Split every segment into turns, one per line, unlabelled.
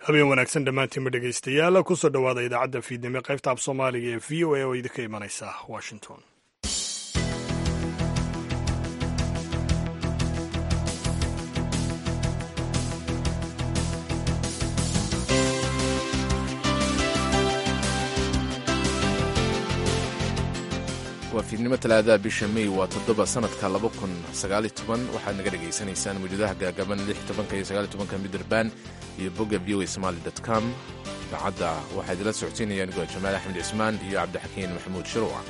habeen wanaagsan dhammaantiinba dhegaystayaal kusoo dhowaada idaacadda fiidnimo qaybta af soomaaliga ee v o a oo idinka imanaysa washington
waa fiidnimo talaadaha bisha mey waa toddoba sanadka laba kun sagaali toban waxaad naga dhegaysanaysaan mawjadaha gaagaban lix tobanka iyo sagaali tobanka midrabaan iyo bogga v o a somaali dot com idaacadda waxaa idila socodsiinaya anigoo jamaal axmed cismaan iyo cabdixakiin maxamuud shuruuc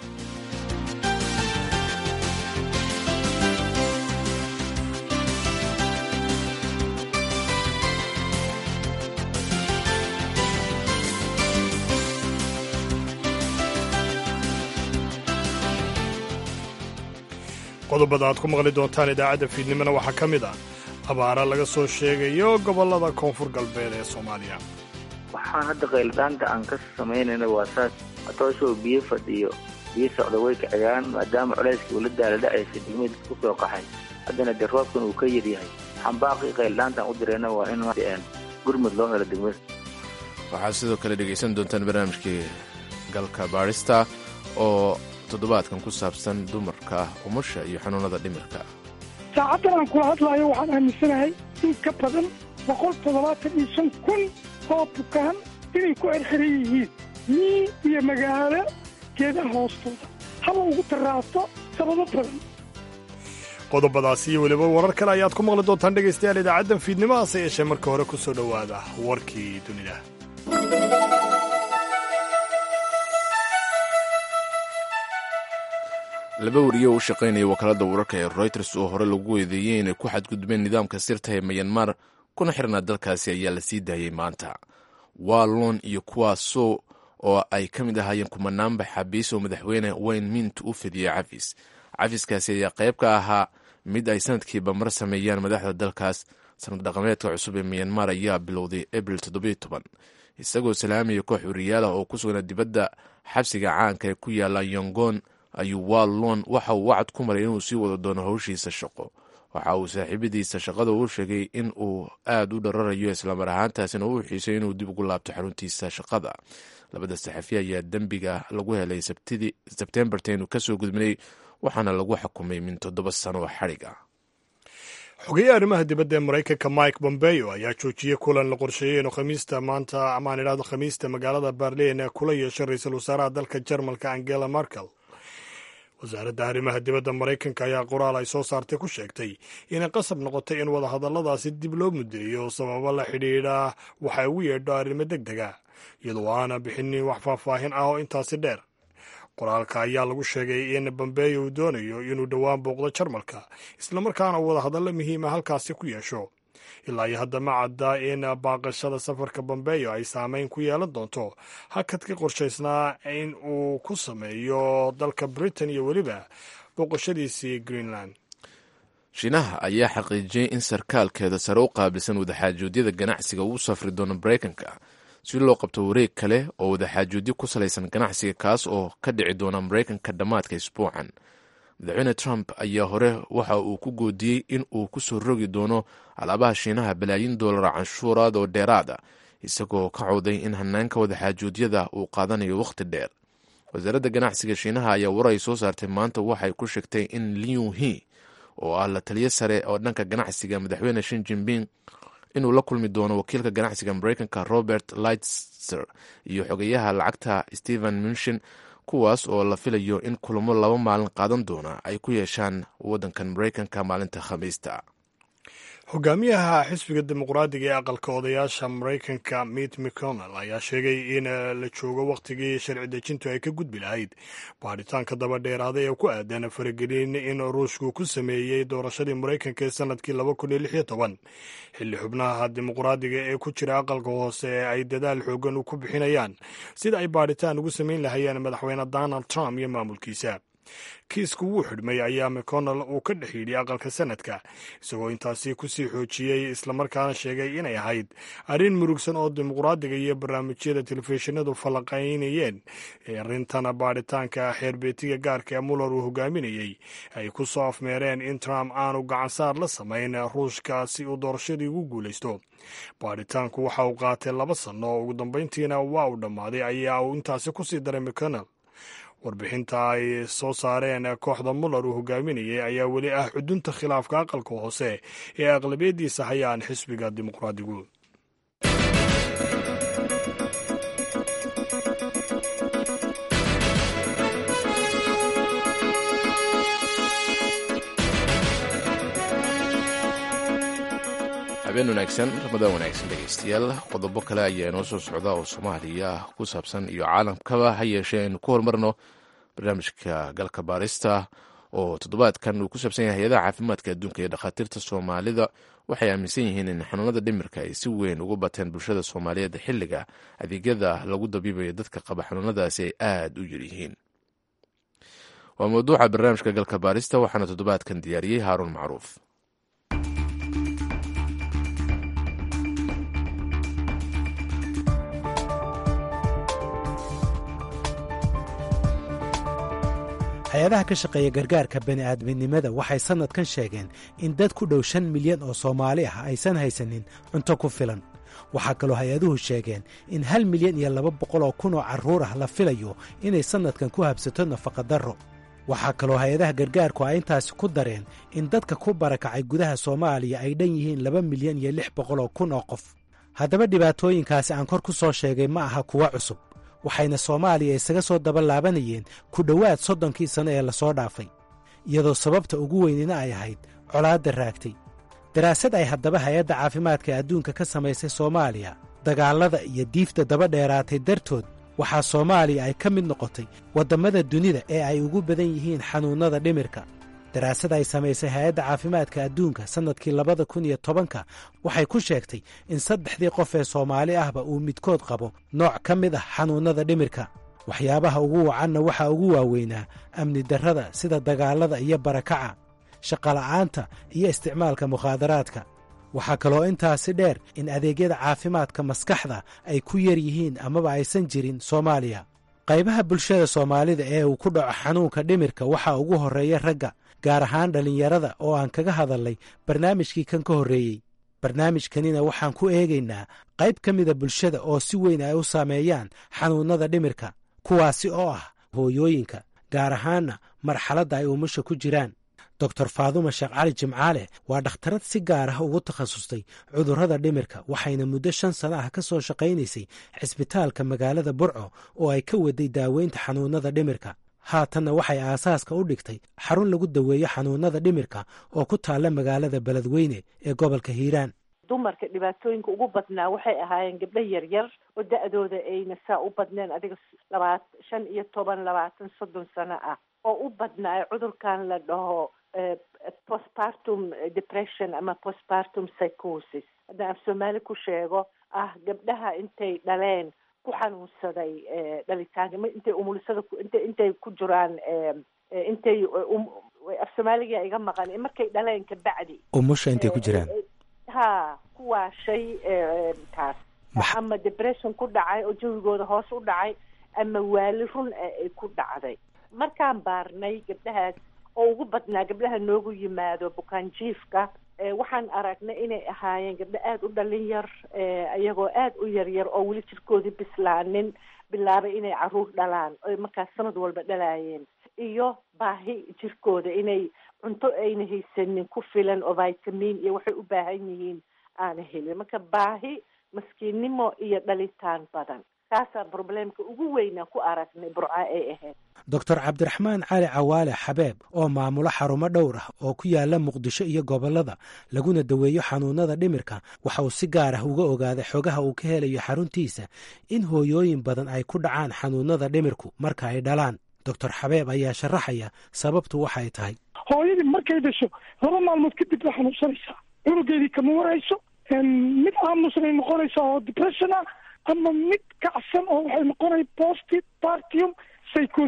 qodobada aad ku maqli doontaan idaacadda fiidnimona waxaa ka mid ah abaara laga soo sheegayo gobollada koonfur galbeed ee soomaaliya
waxaan hadda qayldhaanta aan ka samaynayna waa saas atooshow biyo fadhiyo biyo socda way kaciyaan maadaama culayskii ula daaladhacaysa degmada ku soo qaxay haddana dee roobkan uu ka yaryahay xambaaqii qayldhaantaan u dirayna waa in gurmud loo helo degmada
waxaad sidoo kale dhegaysan doontaan barnaamijkii galka baadhista oo toddobaadkan ku saabsan dumarka umusha iyo xanuunada dhimirka
saacaddan aan kula hadlaayo waxaan aaminsanahay in ka badan boqol toddobaatan iyo shan kun oo bukaan inay ku erxiran yihiin mii iyo magaalo geedaha hoostooda haba ugu taraasto sababo badan
qodobadaasi iyo weliba warar kale ayaad ku maqli doontaan dhegaystayaal idaacaddan fiidnimo hase yeeshee marka hore ku soo dhowaada warkii dunida
laba wariyo u shaqaynaya wakaalada wararka ee royters oo hore lagu weedeeyey inay ku xadgudbeen nidaamka sirta ee mayanmar kuna xirnaa dalkaasi ayaa la sii daayey maanta wallon iyo kuwaasoo oo ay ka mid ahaayeen kumanaanba xabiis oo madaxweyne wayne mint u fidiyey cafis cafiskaasi ayaa qayb ka ahaa mid ay sanadkiiba mar sameeyaan madaxda dalkaas sanad dhaqameedka cusub ee mayanmar ayaa bilowday abril todobayotoban isagoo salaamaya koox wariyaal ah oo ku sugnaa dibadda xabsiga caanka ee ku yaala yongon ayuu wallon waxa uu wacad ku maray inuu sii wado doono howshiisa shaqo waxa uu saaxiibadiisa shaqada u sheegay in uu aad u dhararayo islamar ahaantaasina uu xiisay inuu dib ugu laabto xaruntiisa shaqada labada saxafi ayaa dembiga lagu helay sebtembarteenu kasoo gudbinay waxaana lagu xukumay min toddoba sano oo xadhig ah
xogeeye arrimaha dibadda ee maraykanka mike bombeo ayaa joojiyey kulan la qorsheeyey inuu khamiista maanta amaan idhahdo khamiista magaalada berlin ee kula yeeshay ra-iisul wasaaraha dalka jarmalka angela merkel wasaaradda arrimaha dibadda maraykanka ayaa qoraal ay soo saartay ku sheegtay inay qasab noqotay in wadahadalladaasi dib loo mudeeyo sababo la xidhiidha waxay ugu yeedho arrimo deg dega iyadoo aana bixinin wax faahfaahin ah oo intaasi dheer qoraalka ayaa lagu sheegay in bambeyo uu doonayo inuu dhowaan booqdo jarmalka islamarkaana uu wadahadallo muhiima halkaasi ku yeesho ilaa iyo hadda ma cadda in baaqashada safarka bambeyo ay saameyn ku yeelan doonto hakadka qorshaysnaa in uu ku sameeyo dalka britain iyo weliba booqashadiisii greenland
shiinaha ayaa xaqiijiyey in sarkaalkeeda sare u qaabilsan wadaxaajoodiyada ganacsiga uu safri doono maraykanka si loo qabto wareeg kale oo wadaxaajoodyo ku salaysan ganacsiga kaas oo ka dhici doona maraykanka dhammaadka isbuucan madaxweyne trump ayaa hore waxa uu ku goodiyey in uu ku soo rogi doono alaabaha shiinaha balaayin doolara canshuuraad oo dheeraada isagoo ka cawday in hanaanka wadaxaajoodyada uu qaadanayo wakhti dheer wasaaradda ganacsiga shiinaha ayaa war ay soo saartay maanta waxay ku sheegtay in liu he oo ah la taliyo sare oo dhanka ganacsiga madaxweyne shin jinping inuu la kulmi doono wakiilka ganacsiga maraykanka robert lightser iyo xogeyaha lacagta stephen munshin kuwaas oo la filayo in kulamo laba maalin qaadan doona ay ku yeeshaan waddankan maraykanka maalinta khamiista
hogaamiyaha xisbiga dimuqraadiga ee aqalka odayaasha maraykanka mit mcconnell ayaa sheegay in la joogo wakhtigii sharci dejintu ay ka gudbi lahayd baadhitaanka daba dheeraaday ee ku aadan faragelin in ruushku ku sameeyey doorashadii maraykanka ee sanadkii laba kun iyo lix iyo toban xilli xubnaha dimuqraadiga ee ku jira aqalka hoose ee ay dadaal xoogan ku bixinayaan sida ay baadhitaan ugu samayn lahayeen madaxweyne donald trump iyo maamulkiisa kiisku wuu xidhmay ayaa mcconnell uu ka dhex yidhi aqalka sanadka isagoo intaasi kusii xoojiyey islamarkaana sheegay inay ahayd arrin murugsan oo dimuqraadiga iyo barnaamijyada telefishinadu falanqaynayeen ee arrintan baadhitaanka xeerbeetiga gaarka ee muller uu hogaaminayey ay ku soo afmeereen in trump aanu gacansaar la samayn ruushka si uu doorashadii ugu guulaysto baadhitaanku waxa uu qaatay laba sanno oo ugu dambayntiina waa uu dhammaaday ayaa uu intaasi kusii daray mcconnell warbixinta ay soo saareen kooxda muller uu hogaaminayay ayaa weli ah xudunta khilaafka aqalka hoose ee aqlabiyadiisa hayaan xisbiga dimuqraadigu
habeen wanaagsan ramadaan wanaagsan dhegeystayaal qodobo kale ayaa inoo soo socda oo soomaaliya ku saabsan iyo caalamkaba ha yeeshee aynu ku horumarno barnaamijka galka baarista oo toddobaadkan uu ku saabsan yahay hay-adaha caafimaadka adduunka iyo dhakhaatiirta soomaalida waxay aaminsan yihiin in xanuunada dhimirka ay si weyn ugu bateen bulshada soomaaliyeed xilliga adeegyada lagu dabiibayo dadka qaba xanuunadaasi ay aada u yaryihiin waa mawduuca barnaamijka galka baarista waxaana toddobaadkan diyaariyey haaruun macruuf
hay-adaha ka shaqeeya gargaarka bani'aadminimada waxay sannadkan sheegeen in dad ku dhow shan milyan oo soomaali ah aysan haysanin cunto ku filan waxaa kaloo hay-aduhu sheegeen in hal milyan iyo laba boqol oo kun oo carruur ah la filayo inay sannadkan ku habsato nafaqadarro waxaa kaloo hay-adaha gargaarku ay intaasi ku dareen in dadka ku barakacay gudaha soomaaliya ay dhan yihiin laba milyan iyo lix boqol oo kun oo qof haddaba dhibaatooyinkaasi aan kor ku soo sheegay ma aha kuwa cusub waxayna soomaaliya isaga soo daba laabanayeen ku dhowaad soddonkii sanno ee lasoo dhaafay iyadoo sababta ugu weynina ay ahayd colaadda raagtay daraasad ay haddaba hay-adda caafimaadka adduunka ka samaysay soomaaliya dagaallada iyo diifta daba dheeraatay dartood waxaa soomaaliya ay ka mid noqotay waddammada dunida ee ay ugu badan yihiin xanuunnada dhimirka daraasad ay samaysay hay-adda caafimaadka adduunka sannadkii labada kun iyo tobanka waxay ku sheegtay in saddexdii qof ee soomaali ahba uu midkood qabo nooc ka mid ah xanuunnada dhimirka waxyaabaha ugu wacanna waxaa ugu waaweynaa amni darrada sida dagaallada iyo barakaca shaqola'aanta iyo isticmaalka mukhaadaraadka waxaa kaloo intaasi dheer in adeegyada caafimaadka maskaxda ay ku yar yihiin amaba aysan jirin soomaaliya qaybaha bulshada soomaalida ee uu ku dhaco xanuunka dhimirka waxaa ugu horreeya ragga gaar ahaan dhallinyarada oo aan kaga hadalnay barnaamijkii kan ka horreeyey barnaamijkanina waxaan ku eegaynaa qayb ka mida bulshada oo si weyn ay u saameeyaan xanuunnada dhimirka kuwaasi oo ah hooyooyinka gaar ahaanna marxaladda ay umusha ku jiraan doctor faaduma sheekh cali jimcaale waa dhakhtarad si gaar ah ugu takhasustay cudurrada dhimirka waxayna muddo shan sano ah ka soo shaqaynaysay cisbitaalka magaalada burco oo ay ka waday daaweynta xanuunnada dhimirka haatanna waxay aasaaska u dhigtay xarun lagu daweeyo xanuunnada dhimirka oo ku taalla magaalada beledweyne ee gobolka hiiraan
dumarka dhibaatooyinka ugu badnaa waxay ahaayeen gabdho yaryar oo da-dooda ayna saa u badneen adiga labaat shan iyo toban labaatan soddon sano ah oo u badnaa cudurkan la dhaho postpartum depression ama postpartum psychosis haddaan af soomaali ku sheego ah gabdhaha intay dhaleen ku xanuunsaday dhalitaanka intay umulisada int intay ku jiraan intay af soomaaliga iga maqan markay dhaleen kabacdi
umusha intay ku jiraan
ha kuwaa shay taas ama depression ku dhacay oo jawigooda hoos u dhacay ama waali run ay ku dhacday markaan baarnay gabdhahaas oo ugu badnaa gabdhaha noogu yimaado bukaanjiifka waxaan aragnay inay ahaayeen gabdho aada u dhalin yar iyagoo aada u yaryar oo weli jirkoodii bislaanin bilaabay inay caruur dhalaan oy markaas sanad walba dhalaayeen iyo baahi jirkooda inay cunto ayna haysanin ku filan oo vitamin iyo waxay u baahan yihiin aana helin marka baahi maskiinnimo iyo dhalitaan badan kaasaa probleemka ugu weynaa ku aragnay burca ay ahayd
doctor cabdiraxmaan cali cawaale xabeeb oo maamulo xarumo dhowr ah oo ku yaala muqdisho iyo gobollada laguna daweeyo xanuunada dhimirka waxa uu si gaar ah uga ogaaday xogaha uu ka helayo xaruntiisa in hooyooyin badan ay ku dhacaan xanuunada dhimirku marka ay dhalaan doctor xabeeb ayaa sharaxaya sababtu waxay tahay
hooyadii markay dhasho laba maalmood kadib way xanuunsanaysaa cunugeedii kama warayso mid aamusnay noqonaysaa oo depression ah ama mid kacsan oo waxay noqonaya post partium psychosis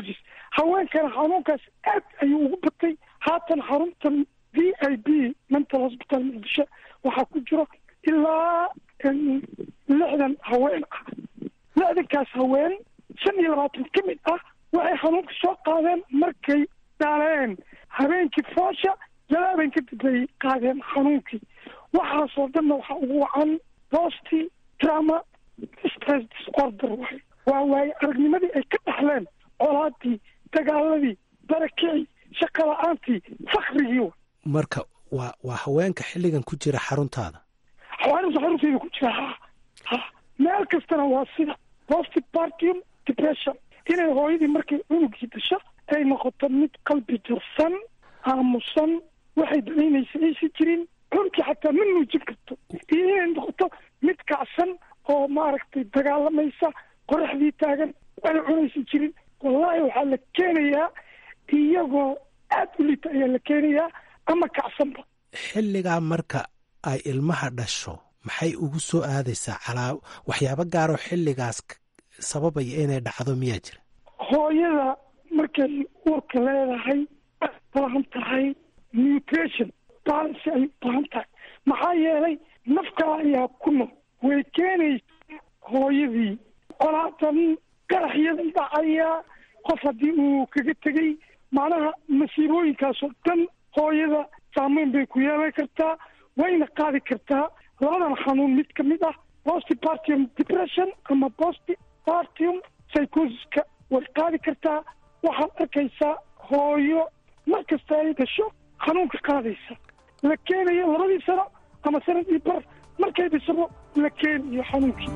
haweenkana xanuunkaas aad ayuu ugu batay haatan xaruntan v i b mental hospital muqdisho waxaa ku jiro ilaa lixdan haween ah lixdankaas haween shan iyo labaatan ka mid ah waxay xanuunka soo qaadeen markay dhaaleen habeenkii foosha laba habeen kadib bay qaadeen xanuunkii waxaasoo dhanna waxaa ugu wacan bosti drama stress disorder waay waa waaye aragnimadii ay ka dhaxleen colaadii dagaaladii barakicii shaqa la-aantii fakrigii wa
marka waa waa haweenka xilligan ku jira xaruntaada
xawaarimta xarunteeda ku jira ha ha meel kastana waa sida postpartum depression inay hooyadii markay cunugii dasho ay noqoto mid qalbi jirsan aamusan waxay danaynaysa aysan jirin cunugii xataa ma nuujin karto iyo inay noqoto mid kacsan oo maaragtay dagaalamaysa qoraxdii taagan waxna cunaysan jirin wallaahi waxaa la keenayaa iyagoo aada u lita ayaa la keenayaa ama kacsanba
xilligaa marka ay ilmaha dhasho maxay ugu soo aadaysaa calaa waxyaabo gaaroo xilligaas sababaya inay dhacdo miyaa jira
hooyada markay uurka leedahay ay baahan tahay nutrition balance ay u baahan tahay maxaa yeelay nafkaa ayaa ku nool way keenaysa hooyadii colaadan qaraxyadan dhacaya qof haddii uu kaga tegay macnaha masiibooyinkaasoo dhan hooyada saameyn bay ku yeelan kartaa wayna qaadi kartaa labadan xanuun mid ka mid ah postpartum depression ama postpartum psychosiska way qaadi kartaa waxaad arkaysaa hooyo mar kasta ay dhasho xanuunka qaadaysa la keenayo labadii sano ama sanad iyo bar markay dhashabo la keenayo xanuunkii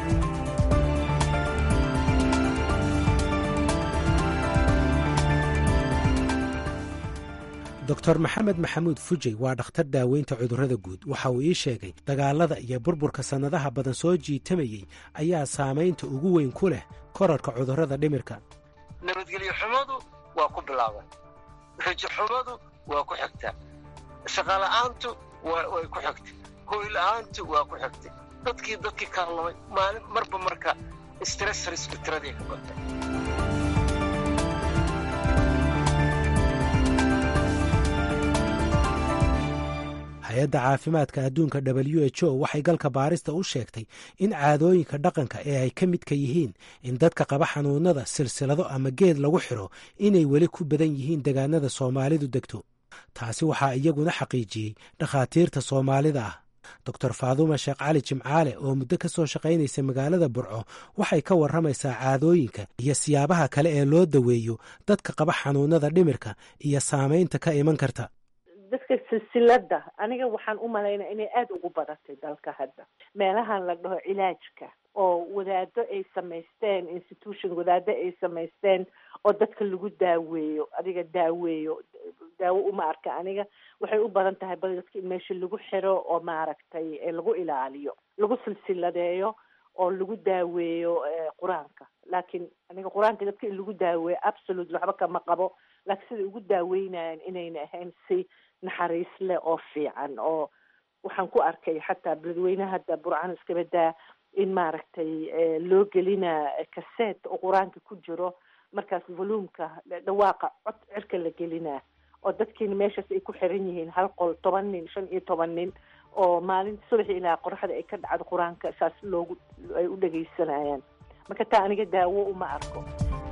doctor maxamed maxamuud fujey waa dhakhtar daaweynta cudurrada guud waxa uu ii sheegay dagaalada iyo burburka sannadaha badan soo jiitamayey ayaa saamaynta ugu weyn ku leh korarka cudurrada dhimirka
nabadgelyo xumadu waa ku bilaaban rajo xumadu waa ku xigtaa shaqala'aantu way ku xigtay hooyla'aantu waa ku xigtay dadkii dadkii kaallamay maalin marba marka stressrisku tiradii ka batay
hay-adda caafimaadka adduunka w h o waxay galka baarista u sheegtay in caadooyinka dhaqanka ee ay ka midka yihiin in dadka qaba xanuunada silsilado ama geed lagu xiro inay weli ku badan yihiin degaanada soomaalidu degto taasi waxaa iyaguna xaqiijiyey dhakhaatiirta soomaalida ah doctor faaduma sheekh cali jimcaale oo muddo ka soo shaqaynaysa magaalada burco waxay ka warramaysaa caadooyinka iyo siyaabaha kale ee loo daweeyo dadka qaba xanuunada dhimirka iyo saamaynta ka iman karta
dadka silsilada aniga waxaan u malaynaya inay aada ugu badatay dalka hadda meelahan la dhaho cilaajka oo wadaado ay samaysteen institution wadaado ay samaysteen oo dadka lagu daaweeyo adiga daaweeyo daawo uma arka aniga waxay u badan tahay bal dadka in meesha lagu xiro oo maaragtay lagu ilaaliyo lagu silsiladeeyo oo lagu daaweeyo qur-aanka laakiin aniga qur-aanka dadka in lagu daaweeyo absolute waxba kama qabo laakiin siday ugu daaweynayaan inayna ahayn si naxariis leh oo fiican oo waxaan ku arkay xataa beladweynaha hadda burcaan iskabadaa in maaragtay loo gelinaa kaseet oo qur-aanka ku jiro markaas voluumka dhawaaqa cod cirka la gelinaa oo dadkiina meeshaas ay ku xiran yihiin hal qol toban nin shan iyo toban nin oo maalinta subaxi ilaa qoraxda ay ka dhacdo qur-aanka saas loogu ay u dhegaysanayaan marka taa aniga daawo uma arko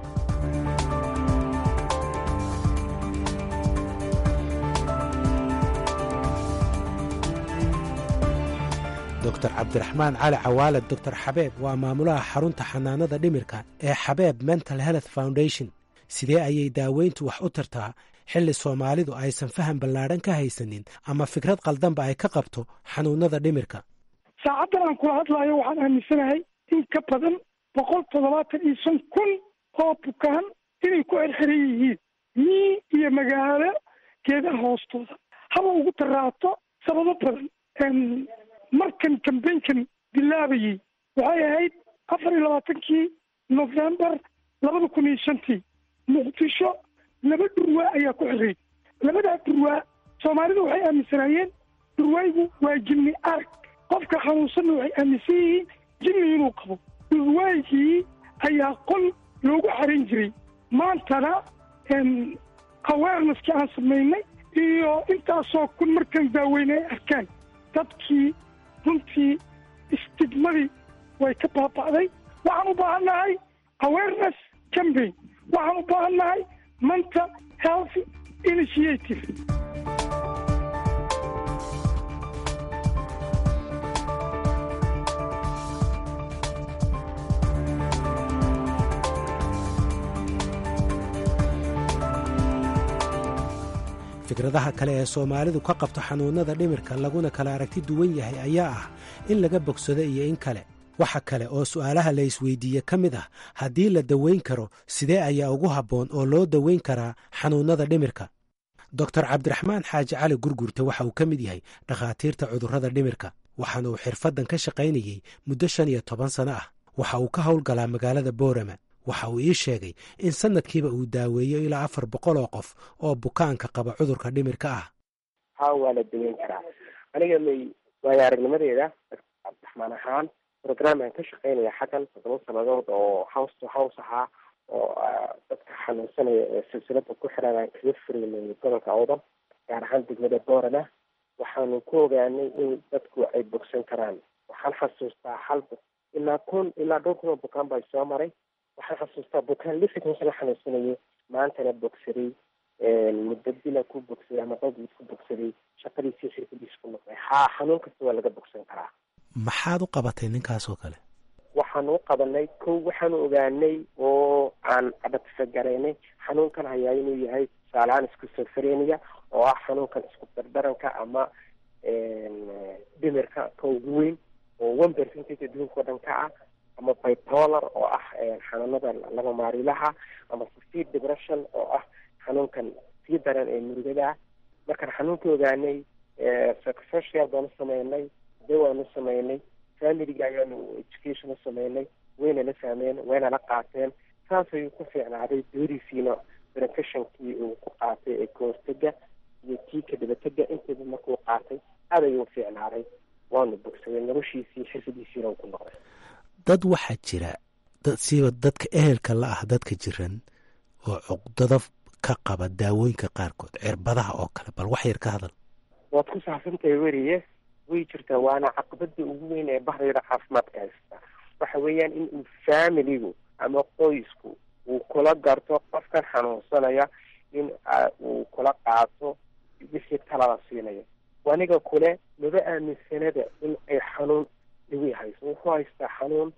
doctor cabdiraxmaan cali cawaale doctor xabeeb waa maamulaha xarunta xanaanada dhimirka ee xabeeb mental health foundation sidee ayay daaweyntu wax u tartaa xilli soomaalidu aysan faham ballaadhan ka haysanin ama fikrad qaldanba ay ka qabto xanuunada dhimirka
saacaddan aan kula hadlaayo waxaan aaminsanahay in ka badan boqol toddobaatan iyo shan kun oo bukaan inay ku xirxiran yihiin mii iyo magaalo geedaha hoostooda haba ugu daraato sababo badan markan kambaynkan bilaabayey waxay ahayd afar iyo labaatankii novembar labada kun iyo shantii muqdisho laba dhurwaa ayaa ku xiray labadaa dhurwaa soomaalidu waxay aaminsanaayeen dhurwaaygu waa jinni arag qofka xanuunsanna waxay aaminsan yihiin jinni inuu qabo dhurwaygii ayaa qol loogu xaran jiray maantana awareneskii aan samaynay iyo intaasoo kun markaan daaweynay ay arkaan dadkii runtii istigmadii way ka baaba'day waxaan u baahan nahay awareness campaign waxaan u baahan nahay mental health initiative
fikradaha kale ee soomaalidu ka qabto xanuunnada dhimirka laguna kala aragti duwan yahay ayaa ah in laga bogsado iyo in kale waxa kale oo su'aalaha la isweydiiye ka mid ah haddii la daweyn karo sidee ayaa ugu habboon oo loo daweyn karaa xanuunnada dhimirka doktor cabdiraxmaan xaaji cali gurgurte waxa uu ka mid yahay dhakhaatiirta cudurrada dhimirka waxaana uu xirfaddan ka shaqaynayey muddo shan iyo toban sano ah waxa uu ka howlgalaa magaalada boorama waxa uu ii sheegay in sanadkiiba uu daaweeyo ilaa afar boqol oo qof oo bukaanka qaba cudurka dhimirka ah
ha waa la daweyn karaa aniga may waayo aragnimadeeda cabdiraxmaan ahaan programaan ka shaqeynaya xaggan toddoba sanadood oo house to house ahaa oo dadka xanuunsanaya ee silsilada ku xiran aan kaga furaynay gobolka awdal gaar ahaan degmada boorana waxaanu ku ogaanay in dadku ay bogsan karaan waxaan xasuustaa hal ilaa kun ilaa dhowr kun oo bukaan baa soo maray waxaan xasuustaa bukaan lixdanka la xanuunsanayay maantana bogsaday muddo bila ku bogsaday ama qowdgiis ku bogsaday shaqadiisii xirfadiis ku noqday haa xanuun kasta waa laga bogsan karaa
maxaad u qabatay ninkaas oo kale
waxaanu u qabanay kow waxaanu ogaanay oo aan adhatifagaraynay xanuunkan hayaa inuu yahay tusaalahaan iskusofrenia oo ah xanuunkan isku dardaranka ama dhimirka ka ugu weyn oo one percentage adduunka o dhan ka ah ama bipolar oo ah xanuunada laba maarilaha ama severe depression oo ah xanuunkan sii daran ee murugada ah markaan xanuunka ogaanay psychosocial baanu sameynay dawaanu sameynay familiga ayaanu education u sameynay wayna la fahmeen wayna la qaateen saas ayuu ku fiicnaaday dooriisiina benefictionkii uu ku qaatay ee kahortega iyo kii ka dabatega inteeda markuu qaatay aad ayuu fiicnaaday waanu bogsaday noloshiisii xirfadiisiina uu ku noqday
dad waxaa jira siba dadka ehelka la ah dadka jiran oo cuqdado ka qaba daawooyinka qaarkood cirbadaha oo kale bal wax yar ka hadal
waad ku saabsantahay weriye way jirtaa waana caqabada ugu weyn ee bahdayda caafimaadka haysta waxa weeyaan in uu familigu ama qoysku uu kula garto qofkan xanuunsanaya in uu kula qaato wixii talada siinayo aniga kule maba aaminsanada in ay xanuun dhiwi hayso wuxuu haystaa xanuun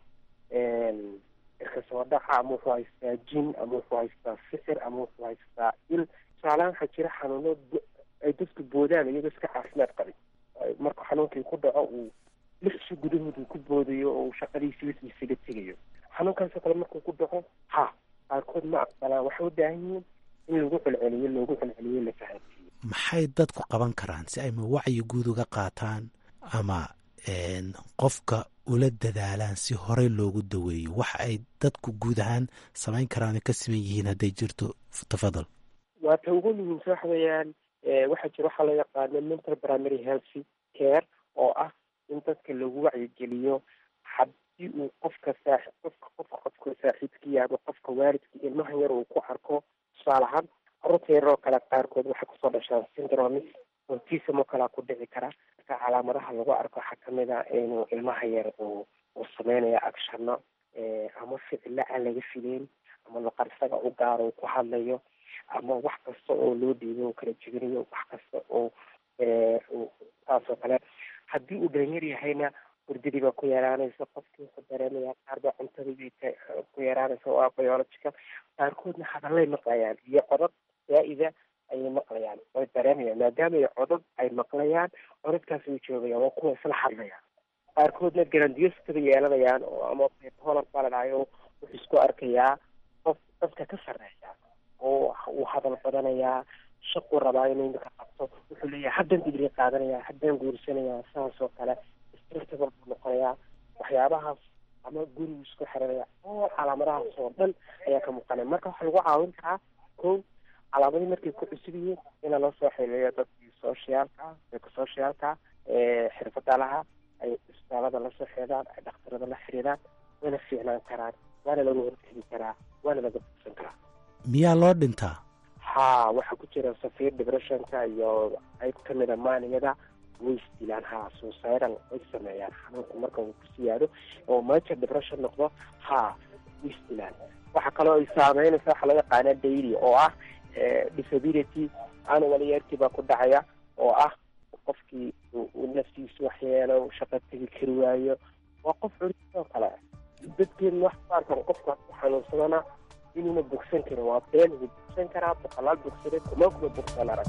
irkasoo dhaca ama wuxuu haystaa jin ama wuxuu haystaa sixir ama wuxuu haystaa il tusaalahaan waxaa jira xanuuno ay dadku boodaan iyagoo iska caafimaad qabay marka xanuunkii ku dhaco uu lixsi gudahood uu ku boodayo oo uu shaqadiisii wis isaga tegayo xanuunkaasoo kale markuu ku dhaco ha qaarkood ma aqbalaan waxay u baahan yihiin in lagu celceliyo loogu celceliyo la fahansiiyo
maxay dadku qaban karaan si ay ma wacyi guud uga qaataan ama qofka ula dadaalaan si horey loogu daweeyo waxa ay dadku guud ahaan samayn karaan ka siman yihiin hadday jirto tafadal
waa ta ugu muhiimsa waxa weeyaan waxaa jira waxaa loo yaqaano mental primary health care oo ah in dadka lagu wacyigeliyo haddii uu qofka saaxib qofka qofka qofka saaxiibkiya ama qofka waalidka ilmaha yar uu ku arko tusaale ahaan carruurta yaroo kale qaarkood waxay kusoo dhashaan syndromis autism oo kalea ku dhici kara marka calaamadaha lagu arko waxaa kamid a inuu ilmaha yar uu uu sameynayo actionno ama ficilla aan laga fileyn ama luqar isaga u gaaro uu ku hadlayo ama wax kasta oo loo dhiibo u kala jebinayo wax kasta oo saasoo kale haddii uu dhalinyar yahayna hurdadii baa ku yaraanaysa qofkii wuxuu dareemaya qaar baa cuntadii ku yaraanaysa oo ah biological qaarkoodna hadallay maqlayaan iyo codad zaa-ida ayay maqlayaan way dareemayaan maadaama ay codad ay maqlayaan codadkaas way joogayaan waa kuwa isla hadlayaan qaarkoodna garandiyoskaba yeelanayaan oo ama bipolar baa la dhahayo wuxuu isku arkayaa qof dadka ka sarreeya oo uu hadal badanayaa shaquu rabaa inuu imika qabto wuxuu leeyahay haddaan digri qaadanayaa haddaan guursanayaa saas oo kale strictable buu noqonayaa waxyaabahaas ama gurigu isku xiranaya oo calaamadahaas oo dhan ayaa ka muuqanaya marka waxaa lagu caawin karaa ko calaamadii markay ku cusub yihiin ina loo soo xiriiriyo dadkii sociaalka dadka sociaalka xirfada laha ay isbitaalada lasoo xeedaan ay dhakhtarada la xiriiraan wayna fiicnaan karaan waana laga hortegi karaa waana laga bogsan karaa
miyaa loo dhintaa
ha waxaa ku jira safiir depressionka iyo qayb ka mida maaniyada way isdilaan ha suicidal way sameeyaan xanuunku marka uu ku siyaado oo major depression noqdo ha way isdilaan waxaa kaloo ay saameynaysa waxaa loo yaqaana daily oo ah disability annual yearkii baa ku dhacaya oo ah qofkii uu naftiisu waxyeelo shaqo tegi kari waayo waa qof culis oo kale dadkeenu wax ku arkan qofka ku xanuunsadana inuuna bogsan karin waa been wuu bogsan karaa boqolaal bogsade kuma kuma bogsan arag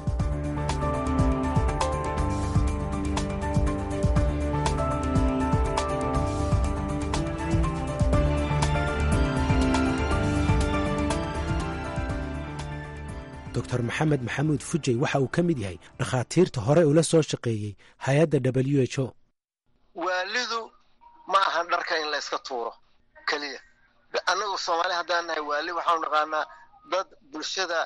doctor maxamed maxamuud fujey waxa uu ka mid yahay dhakhaatiirta hore ula soo shaqeeyey hay-adda w h o
waalidu ma ahan dharka in la yska tuuro keliya annagu soomaali haddaan nahay waali waxaanu naqaanaa dad bulshada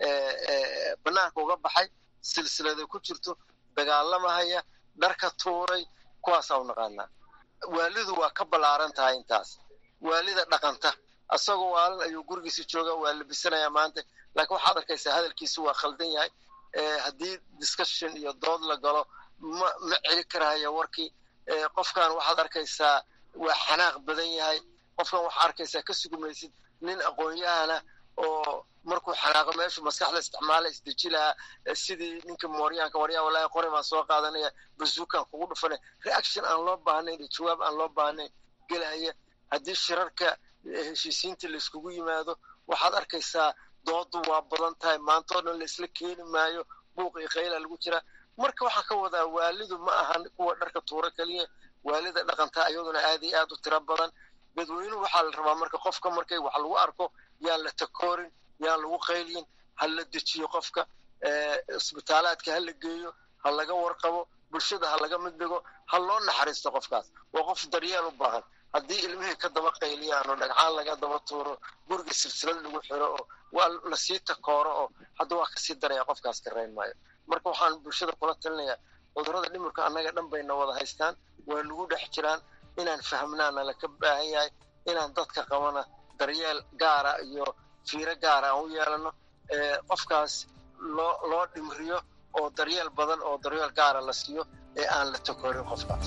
banaanka uga baxay silsilada ku jirto dagaalamahaya dharka tuuray kuwaasaanu naqaanaa waalidu waa ka ballaaran tahay intaas waalida dhaqanta asagoo waalan ayuu gurigiisa jooga waa labisanayaa maanta laakiin waxaad arkaysaa hadalkiisu waa khaldan yahay haddii discussion iyo dood la galo ma ma celi karaayo warkii qofkan waxaad arkaysaa waa xanaaq badan yahay qofkan waxaa arkaysaa ka sugumaysid nin aqoon-yahana oo markuu xanaaqo meeshu maskaxda isticmaala isdeji lahaa sidii ninka mooryaanka waryaa walaahi qori baan soo qaadanaya bazuukan kugu dhufanaya reaction aan loo baahnayn iyo jawaab aan loo baahnayn gelaya haddii shirarka heshiisiinta layskugu yimaado waxaad arkaysaa doodu waa badan tahay maantoo dhan laisla keeni maayo buuq iyo qayla lagu jira marka waxaan ka wadaa waalidu ma ahan kuwa dharka tuuro keliya waalida dhaqanta iyaduna aad iyo aad u tiro badan dadweynuhu waxaa la rabaa marka qofka markay wax lagu arko yaan la takoorin yaan lagu qaylyin ha la dejiyo qofka isbitaalaadka ha la geeyo ha laga warqabo bulshada ha laga mid dhigo ha loo naxariisto qofkaas waa qof daryeel u baahan haddii ilmihii ka daba qayliyaan oo dhagcaan laga daba tuuro guriga silsilad lagu xiro oo waa lasii takooro oo hadda waa kasii daraya qofkaas ka rayn maayo marka waxaan bulshada kula talinayaa cudurrada dhimirka annaga dhan bayna wada haystaan waa nagu dhex jiraan inaan fahmnaana laka baahan yahay inaan dadka qabana daryeel gaara iyo fiiro gaara aan u yeelano qofkaas loo loo dhimriyo oo daryeel badan oo daryeel gaara la siiyo ee aan la takoorin qofkaas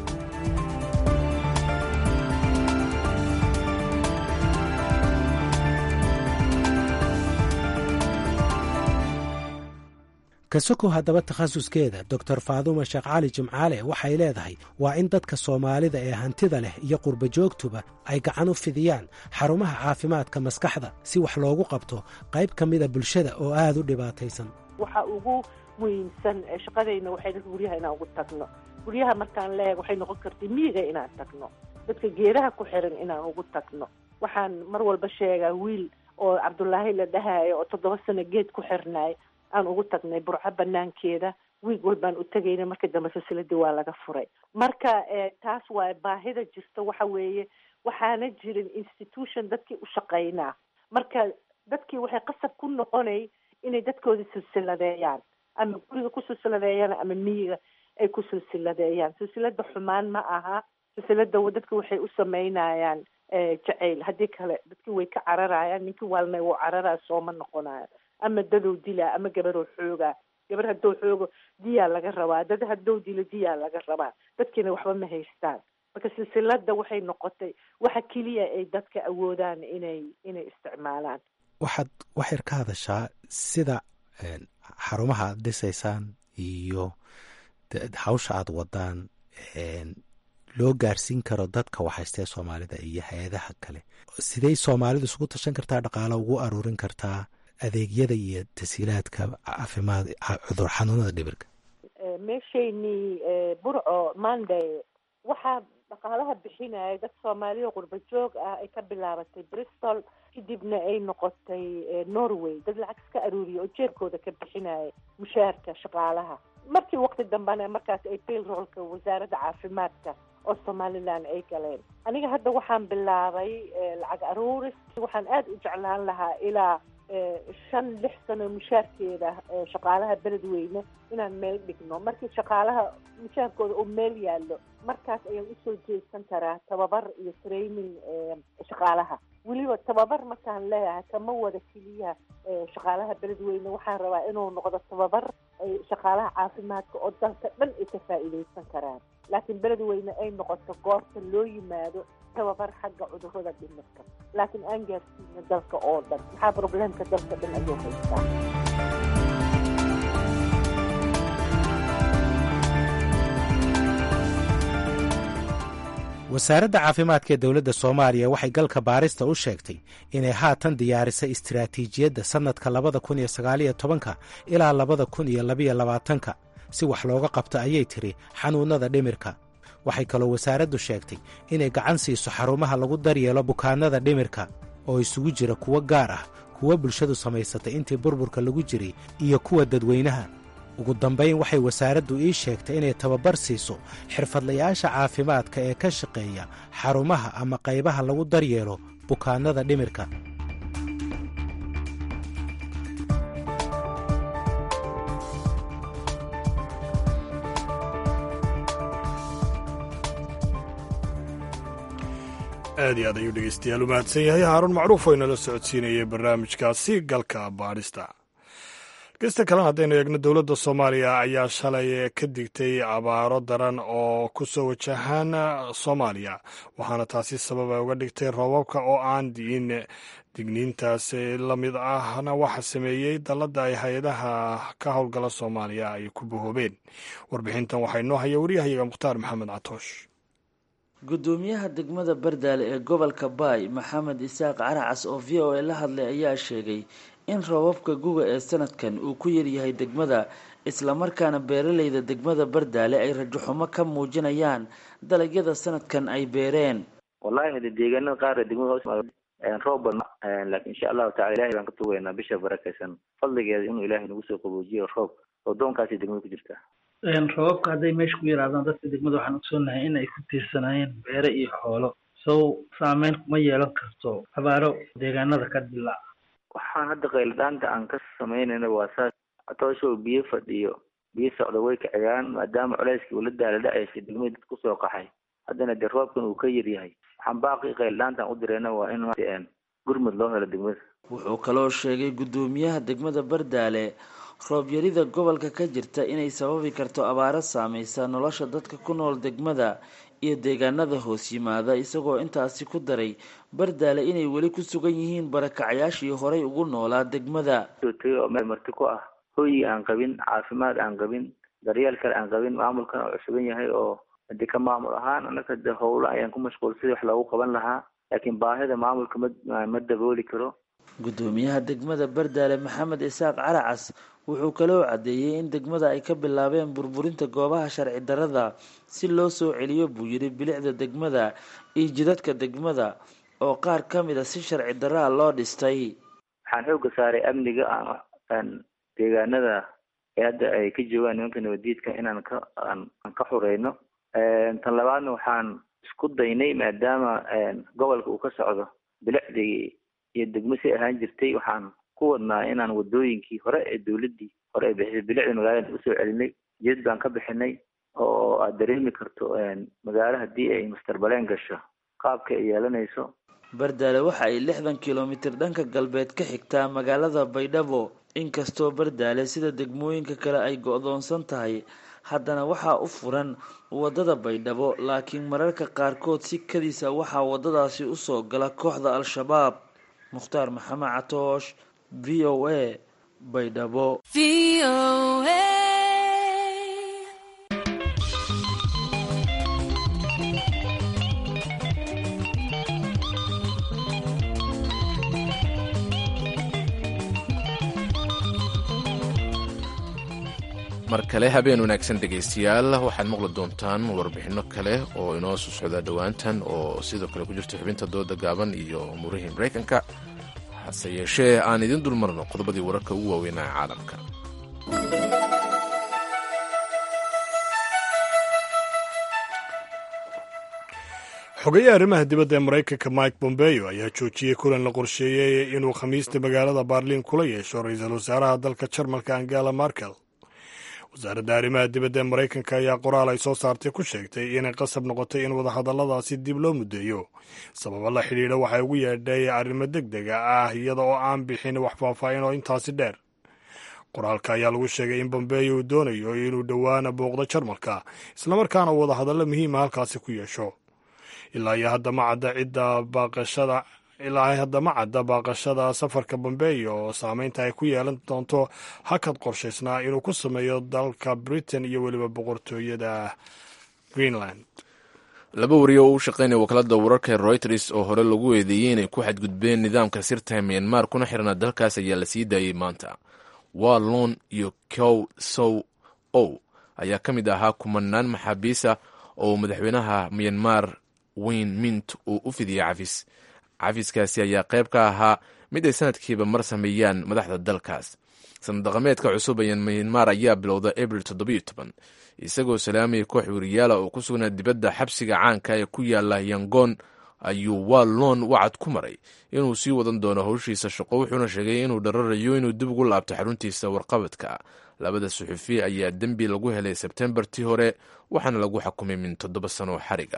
kasokow haddaba takhasuskeeda doctor faaduuma sheekh cali jimcaale waxay leedahay waa in dadka soomaalida ee hantida leh iyo qurba joogtuba ay gacan u fidiyaan xarumaha caafimaadka maskaxda si wax loogu qabto qayb ka mida bulshada oo aad u dhibaataysan
waxa ugu muhiimsan shaqadayna waxay dadka guryaha inaan ugu tagno guryaha markaan leeg waxay noqon kartay miyiga inaan tagno dadka geedaha ku xiran inaan ugu tagno waxaan mar walba sheegaa wiil oo cabdulaahi la dhahayo oo toddoba sano geed ku xirnaay aan ugu tagnay burco banaankeeda wiig walbaan u tegayna marka dambe silsiladii waa laga furay marka taas waa baahida jirta waxa weeye waxaana jirin institution dadkii u shaqaynaa marka dadkii waxay qasab ku noqonay inay dadkooda silsiladeeyaan ama guriga ku silsiladeeyaan ama miyiga ay ku silsiladeeyaan silsilada xumaan ma aha silsilada dadka waxay u samaynayaan jacayl haddii kale dadkii way ka cararayaan ninkii waalna wuu cararaya sooma noqonayo ama dadow dilaa ama gabaroo xoogaa gabar haddou xoogo diyaa laga rabaa dad haddou dilo diyaa laga rabaa dadkiina waxba ma haystaan marka silsilada waxay noqotay waxa keliya ay dadka awoodaan inay inay isticmaalaan
waxaad waxyar ka hadashaa sida xarumaha aad dhisaysaan iyo hawsha aad wadaan loo gaarsiin karo dadka waxhaystee soomaalida iyo hay-adaha kale sidey soomaalidu isugu tashan kartaa dhaqaalo ugu aruurin kartaa adeegyada iyo tasiilaadka caafimaad cudur xanuunada dhibirka
meeshaynii burco monday waxaa dhaqaalaha bixinaya dad soomaaliya qurba joog ah ay ka bilaabatay bristol kadibna ay noqotay norway dad lacag iska aruuriya oo jeerkooda ka bixinaya mushaharka shaqaalaha markii waqti dambena markaas ay bailroolka wasaaradda caafimaadka oo somalilan ay galeen aniga hadda waxaan bilaabay lacag aruuris waxaan aada u jeclaan lahaa ilaa shan lix sano mushaarkeeda shaqaalaha beledweyne inaan meel dhigno markii shaqaalaha mushaarkooda uu meel yaallo markaas ayaan usoo jeesan karaa tababar iyo training shaqaalaha weliba tababar markaan leeyahay kama wada keliya shaqaalaha beledweyne waxaan rabaa inuu noqdo tababar shaqaalaha caafimaadka oo dalka dhan ay ka faa'iidaysan karaan laakiin beledweyne ay noqoto goorta loo yimaado tababar xagga cudurrada dhimirka laakiin aan gaarsiino dalka oo dhan maxaa problemka dalka dhan ayuu haystaa
wasaaradda caafimaadka ee dowladda soomaaliya waxay galka baarista u sheegtay inay haatan diyaarisay istiraatiijiyadda sannadka labada kun iyo sagaaliyo tobanka ilaa labada kun iyo labiyo labaatanka si wax looga qabto ayay tiri xanuunnada dhimirka waxay kaloo wasaaraddu sheegtay inay gacan siiso xarumaha lagu daryeelo bukaannada dhimirka oo isugu jira kuwo gaar ah kuwo bulshadu samaysatay intii burburka lagu jiray iyo kuwa dadweynaha ugu dambayn waxay wasaaraddu ii sheegtay inay tababar siiso xirfadlayaasha caafimaadka ee ka shaqeeya xarumaha ama qaybaha lagu daryeelo bukaannada dhimirka
aad iyo aad ayuu dhegeystayaal u mahadsan yahay haaruun macruuf oo inala socodsiinayay barnaamijkaasi galka baadhista dhegeysta kalena haddaynu eegno dowladda soomaaliya ayaa shalay ka digtay abaaro daran oo ku soo wajahaan soomaaliya waxaana taasi sababa uga dhigtay roobabka oo aan di'in digniintaas la mid ahna waxa sameeyey dalladda ay hay-adaha ka howlgala soomaaliya ay ku bahoobeen warbixintan waxaa inoo haya waryahayaga mukhtaar maxamed catoosh
gudoomiyaha degmada bardaale ee gobolka baay maxamed isaaq caracas oo v o a la hadlay ayaa sheegay in roobabka guga ee sanadkan uu ku yaryahay degmada islamarkaana beeraleyda degmada bardaale ay rajaxumo ka muujinayaan dalagyada sanadkan ay beereen
wallahi hade deegaanada qaar degmada hoos roob badna laakiin insha allahu tacala ilahay baan ka tugaynaa bisha barakaysan fadligeeda inuu ilaahay nagu soo qaboojiyo roob oo doonkaasi degmada ku jirta
roobabka hadday meesha ku yaraadaan dadka degmada waxaan ogsoonahay in ay ku tiirsanaayeen beere iyo xoolo sow saameyn kuma yeelan karto abaaro deegaanada ka dilaaca
waxaan hadda qayladhaanta aan ka samaynayna waa saas tooshow biyo fadhiyo biyo socda way kaciyaan maadaama culeyskii ula daala dhacaysay degmada dad kusoo qaxay haddana dee roobkan uu ka yaryahay waxaan baaqi qayladhaantaan u dirayna waa in gurmud loo helo degmada
wuxuu kaloo sheegay guddoomiyaha degmada bardaale roobyarida gobolka ka jirta inay sababi karto abaaro saameysa nolosha dadka ku nool degmada iyo deegaanada hoos yimaada isagoo intaasi ku daray bardaale inay weli ku sugan yihiin barakacyaashii horay ugu noolaa degmada
tagay oo meel marti ku ah hoyi aan qabin caafimaad aan qabin daryeel kale aan qabin maamulkana oo cusuban yahay oo hadii ka maamul ahaan anaka de howlo ayaan ku mashquul sidii wax loogu qaban lahaa laakiin baahida maamulka ma ma dabooli karo
guddoomiyaha degmada bardaale maxamed isaaq caracas wuxuu kaloo caddeeyey in degmada ay ka bilaabeen burburinta goobaha sharci darada si loo soo celiyo buu yidhi bilicda degmada iyo jidadka degmada oo qaar ka mid a si sharci daraa loo dhistay
waxaan xooga saaray amniga aan deegaanada ee hadda ay ka joogaan nimanka nabadiidka inaan ka aan ka xureyno tan labaadna waxaan isku daynay maadaama gobolka uu ka socdo bilicdii iyo degmo si ahaan jirtay waxaan ku wadnaa inaan wadooyinkii hore ee dawladdii hore ay bixisay bilicda magaalada usoo celinay jid baan ka bixinay oo aad dareemi karto magaalo haddii ay mastarbaleen gasho qaabka ay yeelanayso
bardaale waxa ay lixdan kilomitir dhanka galbeed ka xigtaa magaalada baydhabo inkastoo bardaale sida degmooyinka kale ay go-doonsan tahay haddana waxaa u furan wadada baydhabo laakiin mararka qaarkood si kadiisa waxaa wadadaasi usoo gala kooxda al-shabaab mukhtaar maxamed catoosh v o a baydhabo
mar kale habeen wanaagsan dhegaystayaal waxaad maqli doontaan warbixinno kale oo inoo soo socdaa dhowaantan oo sidoo kale ku jirta xubinta dooda gaaban iyo umurihii maraykanka hase yeeshee aan idiin dulmarno qodobadii wararka ugu waaweynaa caalamka
xogeyaha arrimaha dibadda ee maraykanka mike bombeo ayaa joojiyey kulan la qorsheeyey inuu khamiista magaalada baarliin kula yeesho ra-iisul wasaaraha dalka jarmalka angela markel wasaaradda arrimaha dibadda ee maraykanka ayaa qoraal ay soo saartay ku sheegtay inay qasab noqotay in wadahadalladaasi dib loo muddeeyo sababo la xidhiidha waxay ugu yeedhay arrimo deg dega ah iyada oo aan bixin wax faahfaahin oo intaasi dheer qoraalka ayaa lagu sheegay in bombeyo uu doonayo inuu dhowaana booqdo jarmalka islamarkaana wadahadallo muhiima halkaasi ku yeesho ilaa iyo hadda ma cadda cidda baaqashada ilaa hadda ma cadda baaqashada safarka bombeyo oo saameynta ay ku yeelan doonto hakad qorshaysnaa inuu ku sameeyo dalka britain iyo weliba boqortooyada greenland
laba wariyo oo u shaqaynaya wakaalada wararka ee reuters oo hore lagu eedeeyey inay ku xadgudbeen nidaamka sirta myanmar kuna xirnaa dalkaas ayaa la sii daayey maanta wallon iyo kow sow ow ayaa ka mid ahaa kumanaan maxaabiisa oo madaxweynaha myanmar wayne mint uu u fidiyey cafis cafiskaasi ayaa qayb ka ahaa mid ay sanadkiiba mar sameeyaan madaxda dalkaas sanad dhaqameedka cusub ee myanmar ayaa bilowda abril toddobiyo toban isagoo salaamaya koox weriyaala oo ku sugnaa dibadda xabsiga caanka ee ku yaala yangoon ayuu wallon wacad ku maray inuu sii wadan doono howshiisa shaqo wuxuuna sheegay inuu dhararayo inuu dib ugu laabto xaruntiisa warqabadka labada suxufi ayaa dembi lagu helay sebtembartii hore waxaana lagu xukumay min toddoba sano xariga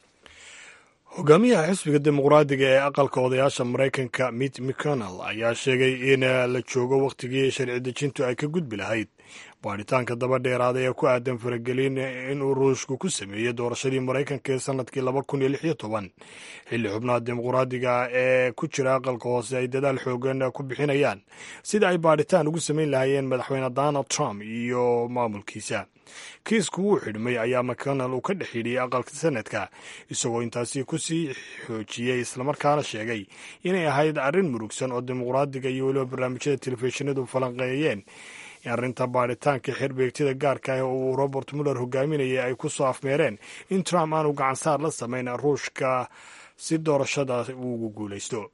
hogaamiyaha xisbiga dimuqraadiga ee aqalka odayaasha maraykanka mitt mcconnell ayaa sheegay in la joogo wakhtigii sharci dejintu ay ka gudbi lahayd baadhitaanka daba dheeraaday ee ku aadan faragelin inuu ruushku ku sameeyey doorashadii maraykanka ee sanadkii laba kun iyo lix iyo toban xilli xubnaha dimuqraadiga ee ku jira aqalka hoose ay dadaal xoogan ku bixinayaan sida ay baadhitaan ugu samayn lahaayeen madaxweyne donald trump iyo maamulkiisa kiisku wuu xidhmay ayaa mcconnell uu ka dhex yidhiyey aqalka sanadka isagoo intaasi kusii xoojiyey islamarkaana sheegay inay ahayd arrin murugsan oo dimuqraadiga iyo weliba barnaamijyada telefishinadu falanqeeyeen in arrinta baadhitaanka xerbeegtida gaarka ah oo uu robert muller hogaaminayay ay ku soo afmeereen in trump aanu gacansaar la samayn ruushka si doorashada uu ugu guulaysto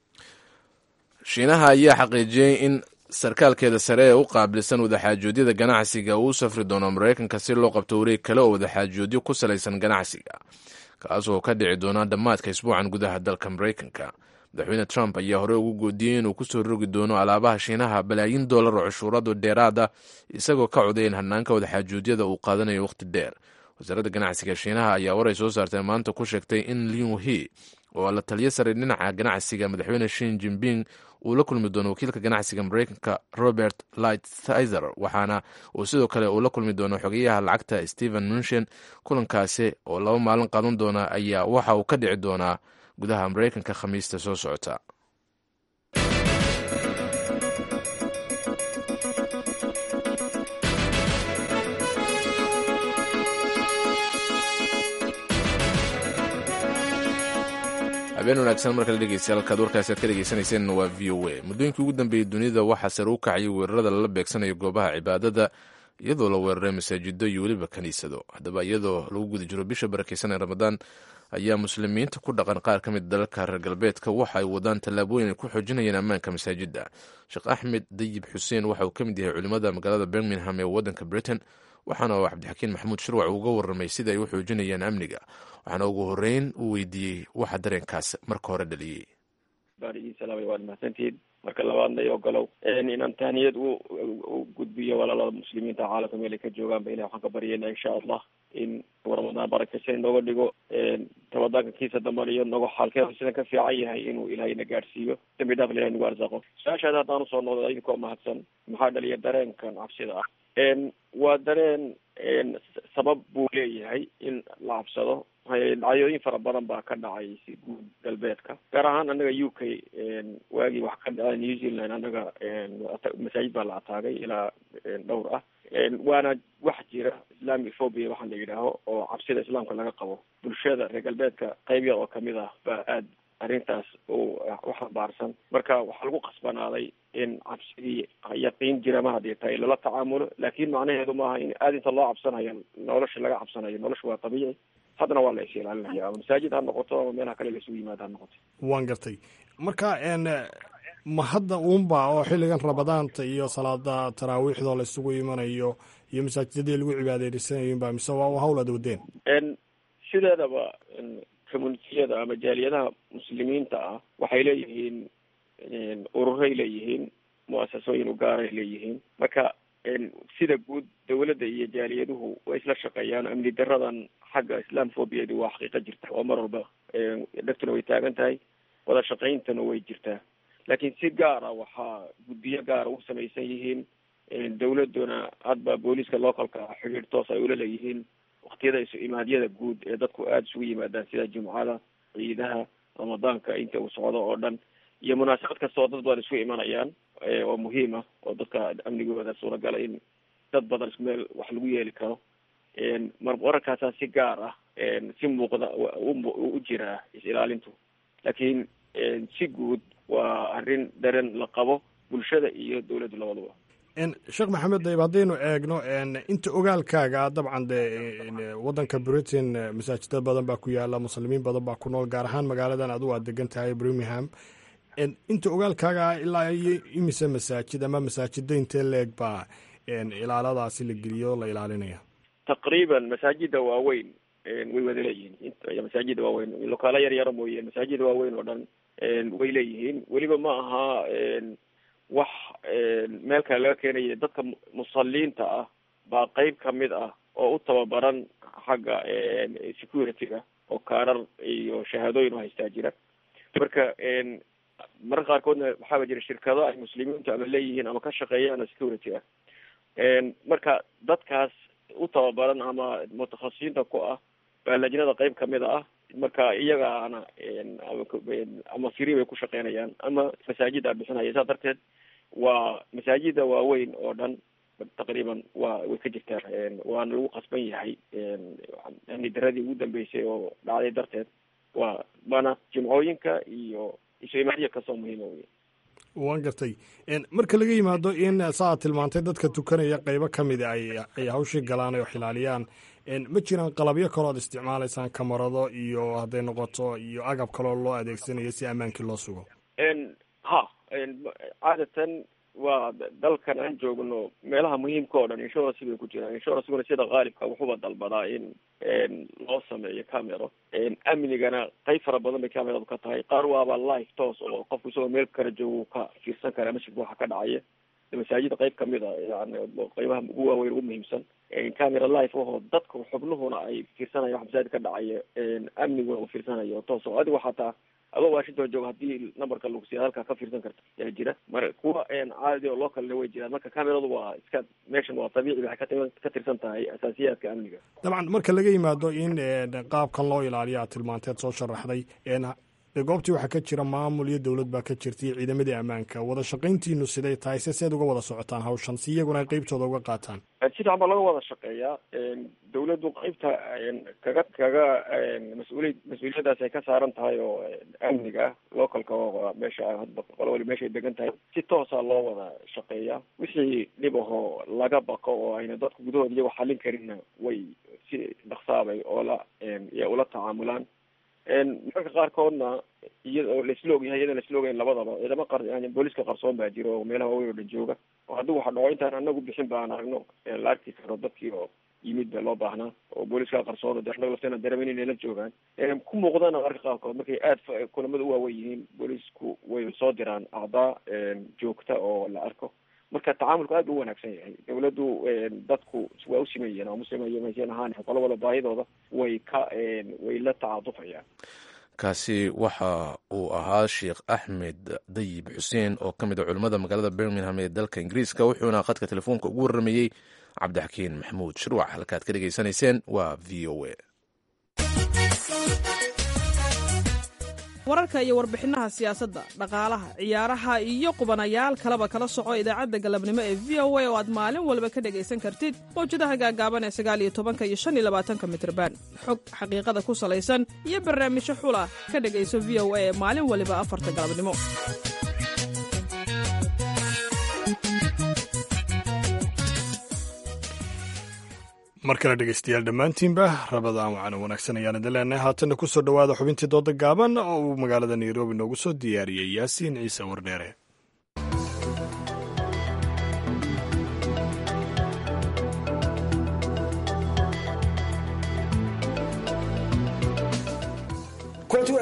shiinaha ayaa xaqiijiyey in sarkaalkeeda sare ee u qaabilsan wadaxaajoodyada ganacsiga uu u safri doono maraykanka si loo qabto wareeg kale oo wadaxaajoodyo ku salaysan ganacsiga kaas oo ka dhici doona dhammaadka isbuucan gudaha dalka maraykanka madaxweyne trump ayaa hore ugu goodiyey inuu ku soo rogi doono alaabaha shiinaha balaayin dollar oo cashuuradu dheeraada isagoo ka coday in hanaanka wadaxaajoodyada uu qaadanayo wakhti dheer wasaaradda ganacsiga shiinaha ayaa waray soo saartay maanta ku sheegtay in liu he oo la taliyo sare dhinaca ganacsiga madaxweyne shin jinping uu la kulmi doono wakiilka ganacsiga maraykanka robert lighthizer waxaana uu sidoo kale uu la kulmi doono xogeyaha lacagta stephen munshen kulankaasi oo laba maalin qaadan doona ayaa waxa uu ka dhici doonaa gudaha maraykanka khamiista soo socota habeen wanaagsan markale dhegeystayaal halkaad warkaasi aad ka dhegeysanayseen waa v o a muddooyinkii ugu dambeeyey dunida waxaa sare u kacayay weerarada lala beegsanayo goobaha cibaadada iyadoo la weeraray masaajido iyo weliba kaniisado haddaba iyadoo lagu guda jiro bisha barakeysan ee ramadaan ayaa muslimiinta ku dhaqan qaar ka mid dalalka reer galbeedka waxa ay wadaan tallaabooyin ay ku xoojinayaan ammaanka masaajidda sheekh axmed dayib xuseen waxa uu ka mid yahay culimmada magaalada birmingham ee waddanka britain waxaana uu cabdixakiin maxamuud shirwac uga warramay sida ay u xoojinayaan amniga waxaana ugu horreyn uu weydiiyey waxa dareenkaas marka hore dhaliyey
baarigiisalaamay waad mahadsantihiin marka labaadna i ogolow inaan tahniyad u gudbiyo walaalada muslimiinta caalamka meel ay ka joogaanba ilahi waxaan ka baryayna insha allah in ramadaan barakeysan inooga dhigo ramadaanka kiisa dambana iyo nogo xaalkeeda sidan ka fiican yahay inuu ilaahayna gaadhsiiyo dambi dhaaf ilahay nagu arsaqo su-aashaada haddaan usoo noqdo idinkoo mahadsan maxaa dhaliya dareenkan cabsida ah waa dareen sabab buu leeyahay in la cabsado dhacdooyin fara badan baa ka dhacay si guud galbeedka gaar ahaan anaga u k waagii wax ka dhaca new zealand anaga masaajid baa la ataagay ilaa dhowr ah waana wax jira islamic phobia waxaa la yidhaaho oo cabsida islaamka laga qabo bulshada reer galbeedka qayb yar oo kamid ah baa aad arrintaas u xambaarsan marka waxaa lagu qasbanaaday in cabsidii yaqiin jirama haddii tahay lala tacaamulo laakin macnaheedu maaha in aada inta loo cabsanayo nolosha laga cabsanayo nolosha waa tabiici haddana waa la is ilaalinaya ama masaajid ha noqoto ama meelaha kale laisugu yimaado ha noqoto
waan gartay marka ma hadda uunba oo xilligan ramadaanta iyo salaada taraawiixdoo la isugu imanayo iyo masaajidadii lagu cibaadeysanayinba mise waa hawl aad wadeen
sideedaba communitiyada ama jaaliyadaha muslimiinta ah waxay leeyihiin ururay leeyihiin mu-asasooyin u gaaray leeyihiin marka sida guud dawladda iyo jaaliyaduhu way isla shaqeeyaan amni daradan xagga islaamphobiyadu waa xaqiiqa jirta oo mar walba dhegtuna way taagan tahay wada shaqayntana way jirtaa laakiin si gaara waxaa guddiyo gaara u samaysan yihiin dawladuna hadba booliiska localka xidhiir toos ay ula leeyihiin waktiyada isu imaadyada guud ee dadku aada isugu yimaadaan sida jumcada ciidaha ramadaanka inta uu socdo oo dhan iyo munaasabad kasta oo dad badan isku imanayaan oo muhiim ah oo dadka amnigooda suuragala in dad badan isku meel wax lagu yeeli karo mar wararkaasaa si gaar ah si muuqda u jiraa is-ilaalintu laakiin si guud waa arrin daren la qabo bulshada iyo dawladdu labaduba
sheekh maxamed dayib haddaynu eegno inta ogaalkaaga dabcan de waddanka britain masaajida badan baa ku yaala muslimiin badan baa ku nool gaar ahaan magaaladan adigu aad degan tahay birmingham inta ogaalkaaga ilaa iyo imise masaajid ama masaajida intee leeg baa ilaaladaasi la geliyo la ilaalinaya
taqriiban masaajida waaweyn way wada leeyihiin masaajida waaweyn lokaalo yar yaro mooye masaajida waaweyn oo dhan way leeyihiin weliba ma aha wax meel kale laga keenaya dadka musaliinta ah baa qeyb kamid ah oo u tababaran xagga security-ga oo kaarar iyo shahaadooyin u haystaa jira marka mararka qaarkoodna waxaaba jira shirkado ay muslimiintu ama leeyihiin ama ka shaqeeyaan security ah marka dadkaas u tababaran ama mutakhasisiinta ku ah baa lajnada qeyb kamid ah marka iyagaana ama firi bay ku shaqeynayaan ama masaajida bixinaya saa darteed waa masaajida waaweyn oo dhan taqriiban waa way ka jirtaa waana lagu qasban yahay amni daradii ugu dambeysay oo dhacday darteed waa mana jimcooyinka iyo isu imaadiya kasoo muhiima wey
waan gartay marka laga yimaado in saaad tilmaantay dadka tukanaya qeybo kamida ay ay hawshii galaan oo xilaaliyaan ma jiraan qalabyo kaloo ad isticmaalaysaan kamarado iyo hadday noqoto iyo agab kaloo loo adeegsanayo si ammaankii loo sugo
ha caadatan waa dalkan aan joogno meelaha muhiimka oo dhan insurance bay ku jiraan insuranceguna sida qaalibka wuxuuba dalbadaa in loo sameeyo camero amnigana qeyb fara badan bay cameradu ka tahay qaar waaba life toos oo qofku isagoo meel kala joogo ka fiirsan kara masjidka waxa ka dhacaya masaajida qeyb kamid a yani qeybaha ugu waaweyn ugu muhiimsan camera life ahoo dadka xubnuhuna ay fiirsanaya wax masaajid ka dhacaya amniguna uu fiirsanayo toos oo adigu xataa adoo washington joogo haddii numberka lagu siiya halkaa ka fiirsan karta yaa jira mar kuwa caadi oo localna way jiraan marka cameradu waa iska meeshan waa dabiici waxay kati ka tirsan tahay asaasiyaadka amniga
dabcan marka laga yimaado in qaabkan loo ilaaliyo aad tilmaanteed soo sharaxday de goobtii waxaa ka jira maamul iyo dowlad baa ka jirta iyo ciidamadii ammaanka wada shaqayntiinu siday tahay se seed uga wada socotaan hawshan si iyaguna ay qeybtooda uga qaataan
si fiican baa laga wada shaqeeyaa dawladdu qeybta kaga kaga mas-uuliy mas-uuliyadaas ay ka saaran tahay oo amniga ah localka oo meesha hadba qolo wali meesha ay degan tahay si toosa loo wada shaqeeyaa wixii dhib ahoo laga baqo oo ayna dadku gudahooda iyago xallin karinna way si dhaksaabay oola ula tacaamulaan mararka qaarkoodna iyada oo laisla ogyahay iyadoo laisla ogayn labadaba ciidamo qar booliska qarsoon baa jira oo meelaha waaweyn oo dhan jooga oo haddii waxa dhaco intaan anagu bixin baan aragno la arki karo dadkii oo yimid ba loo baahnaa oo booliska qarsoon de anaga lafteena dareemen inay la joogaan ku muuqdana mararka qaarkood markay aada kulamada u waaweyn yihiin boolisku way soo diraan acdaa joogta oo la arko marka tacaamulku aad bu u wanaagsan yahay dawladdu dadku waa u simayeen oo muslimaysan ahaan qolo wala baahidooda way ka way la tacaatufayaan
kaasi waxa uu ahaa sheekh axmed dayib xuseen oo ka mid a culimmada magaalada birmingham ee dalka ingiriiska wuxuuna khadka telefoonka ugu warramayey cabdixakiin maxamuud shirwac halkaad ka dhegaysanayseen waa v o a
wararka iyo warbixinaha siyaasadda dhaqaalaha ciyaaraha iyo qubanayaal kaleba kala soco idaacadda galabnimo ee v o a oo aad maalin walba ka dhegaysan kartid mawjadaha gaagaaban ee sagaaliyo tobanka iyo shan iyo labaatanka mitrban xog xaqiiqada ku salaysan iyo barnaamijyo xula ka dhegayso v o a ee maalin waliba afarta galabnimo
mar kale dhegeystayaal dhammaantiinba rabadaan waxaana wanaagsan ayaan idin leenahay haatanna ku soo dhowaada xubintii dooda gaaban oo uu magaalada nairobi noogu soo diyaariyey yaasiin ciise wardheere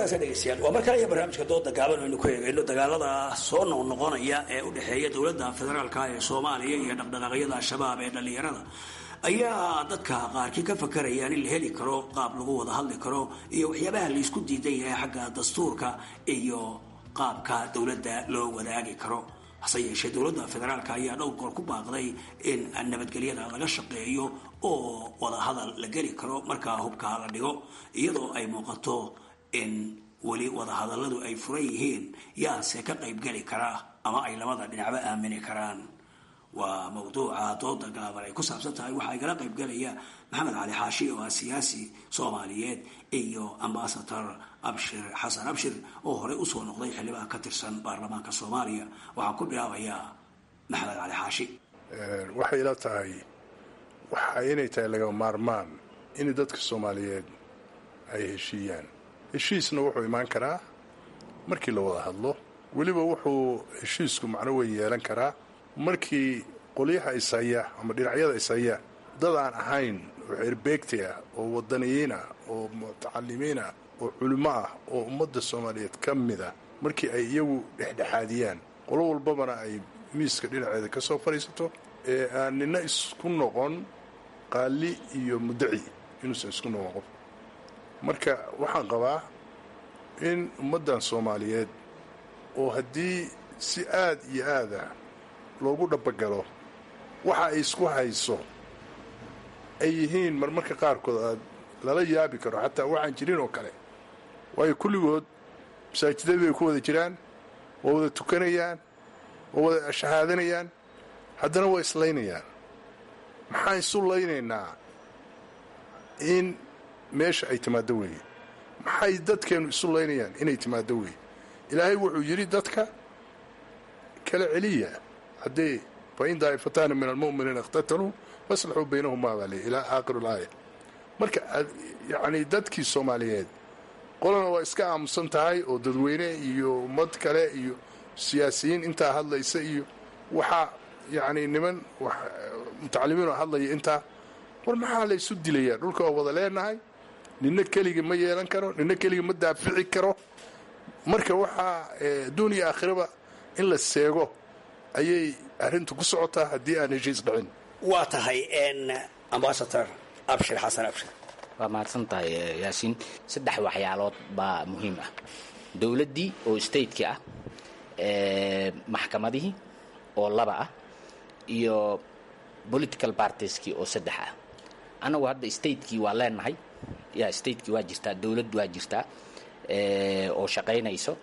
wanaagsan dhegeystayaal waa mar kale iyo barnaamijka dooda gaaban aynu ku eegayno dagaalada soo noqnoqonaya ee u dhexeeya dowladda federaalka ee soomaaliya iyo dhaqdhaqaaqyada al-shabaab ee dhallinyarada ayaa dadka qaarkii ka fakarayaan in la heli karo qaab lagu wada hadli karo iyo waxyaabaha laysku diidan yahay xagga dastuurka iyo qaabka dowladda loo wadaagi karo hase yeeshee dowladda federaalka ayaa dhowr goor ku baaqday in nabadgelyada laga shaqeeyo oo wadahadal la geli karo markaa hubka la dhigo iyadoo ay muuqato in weli wadahadalladu ay furan yihiin yaase ka qaybgeli kara ama ay labada dhinacba aamini karaan waa mawduuca dooda gaaban ay ku saabsan tahay waxaa igala qaybgelaya maxamed cali xaashi oo ah siyaasi soomaaliyeed iyo ambasador abshir xasan abshir oo horey usoo noqday xildhibaan ka tirsan baarlamaanka soomaaliya waxaan ku bilaabayaa maxamed cali xaashi
waxay ila tahay waxa inay tahay laga maarmaan in dadka soomaaliyeed ay heshiiyaan heshiisna wuxuu imaan karaa markii la wada hadlo weliba wuxuu heshiisku macno weyn yeelan karaa markii qolyaha ishaya ama dhinacyada ishaya dad aan ahayn oo xerbeegti ah oo wadaniyiin ah oo mutacalimiin ah oo culimo ah oo ummadda soomaaliyeed ka mid ah markii ay iyagu dhexdhexaadiyaan qolo walbabana ay miiska dhinaceeda ka soo fadhiisato ee aan nina isku noqon qaali iyo muddaci inuusan isku noqon qof marka waxaan qabaa in ummaddan soomaaliyeed oo haddii si aad iyo aada loogu dhabagalo waxa ay isku hayso ay yihiin marmarka qaarkood aad lala yaabi karo xataa waxaan jirin oo kale waayo kulligood masaajidadii bay ku wada jiraan waa wada tukanayaan waa wada shahaadanayaan haddana waa islaynayaan maxaan isu laynaynaa in meesha ay timaaddo weeye maxay dadkeennu isu laynayaan inay timaaddo weeye ilaahay wuxuu yidhi dadka kala celiya haddee fain daa'ifataani min almu'miniina ikhtataluu faslaxuu baynahumaa baa ley ilaa aakhir alaaya marka yacnii dadkii soomaaliyeed qolana waa iska aamusan tahay oo dadweyne iyo ummad kale iyo siyaasiyiin intaa hadlaysa iyo waxaa yacnii niman mutacalimiinoo hadlaya intaa war maxaa la ysu dilayaa dhulka waa wada leenahay nina keligii ma yeelan karo nina keligii ma daafici karo marka waxaa adduun iyo aakhiraba in la seego ayay arrintu ku socotaa haddii aan heshiis dhicin
waa tahay ambasador abshir xasan abshir
waa mahadsan tahay yaasiin saddex waxyaalood baa muhiim ah dowladdii oo stateki ah maxkamadihii oo laba ah iyo political partieskii oo saddex ah annagu hadda statekii waa leenahay ya statekii waa jirtaa dowladd waa jirtaa oo shaqaynayso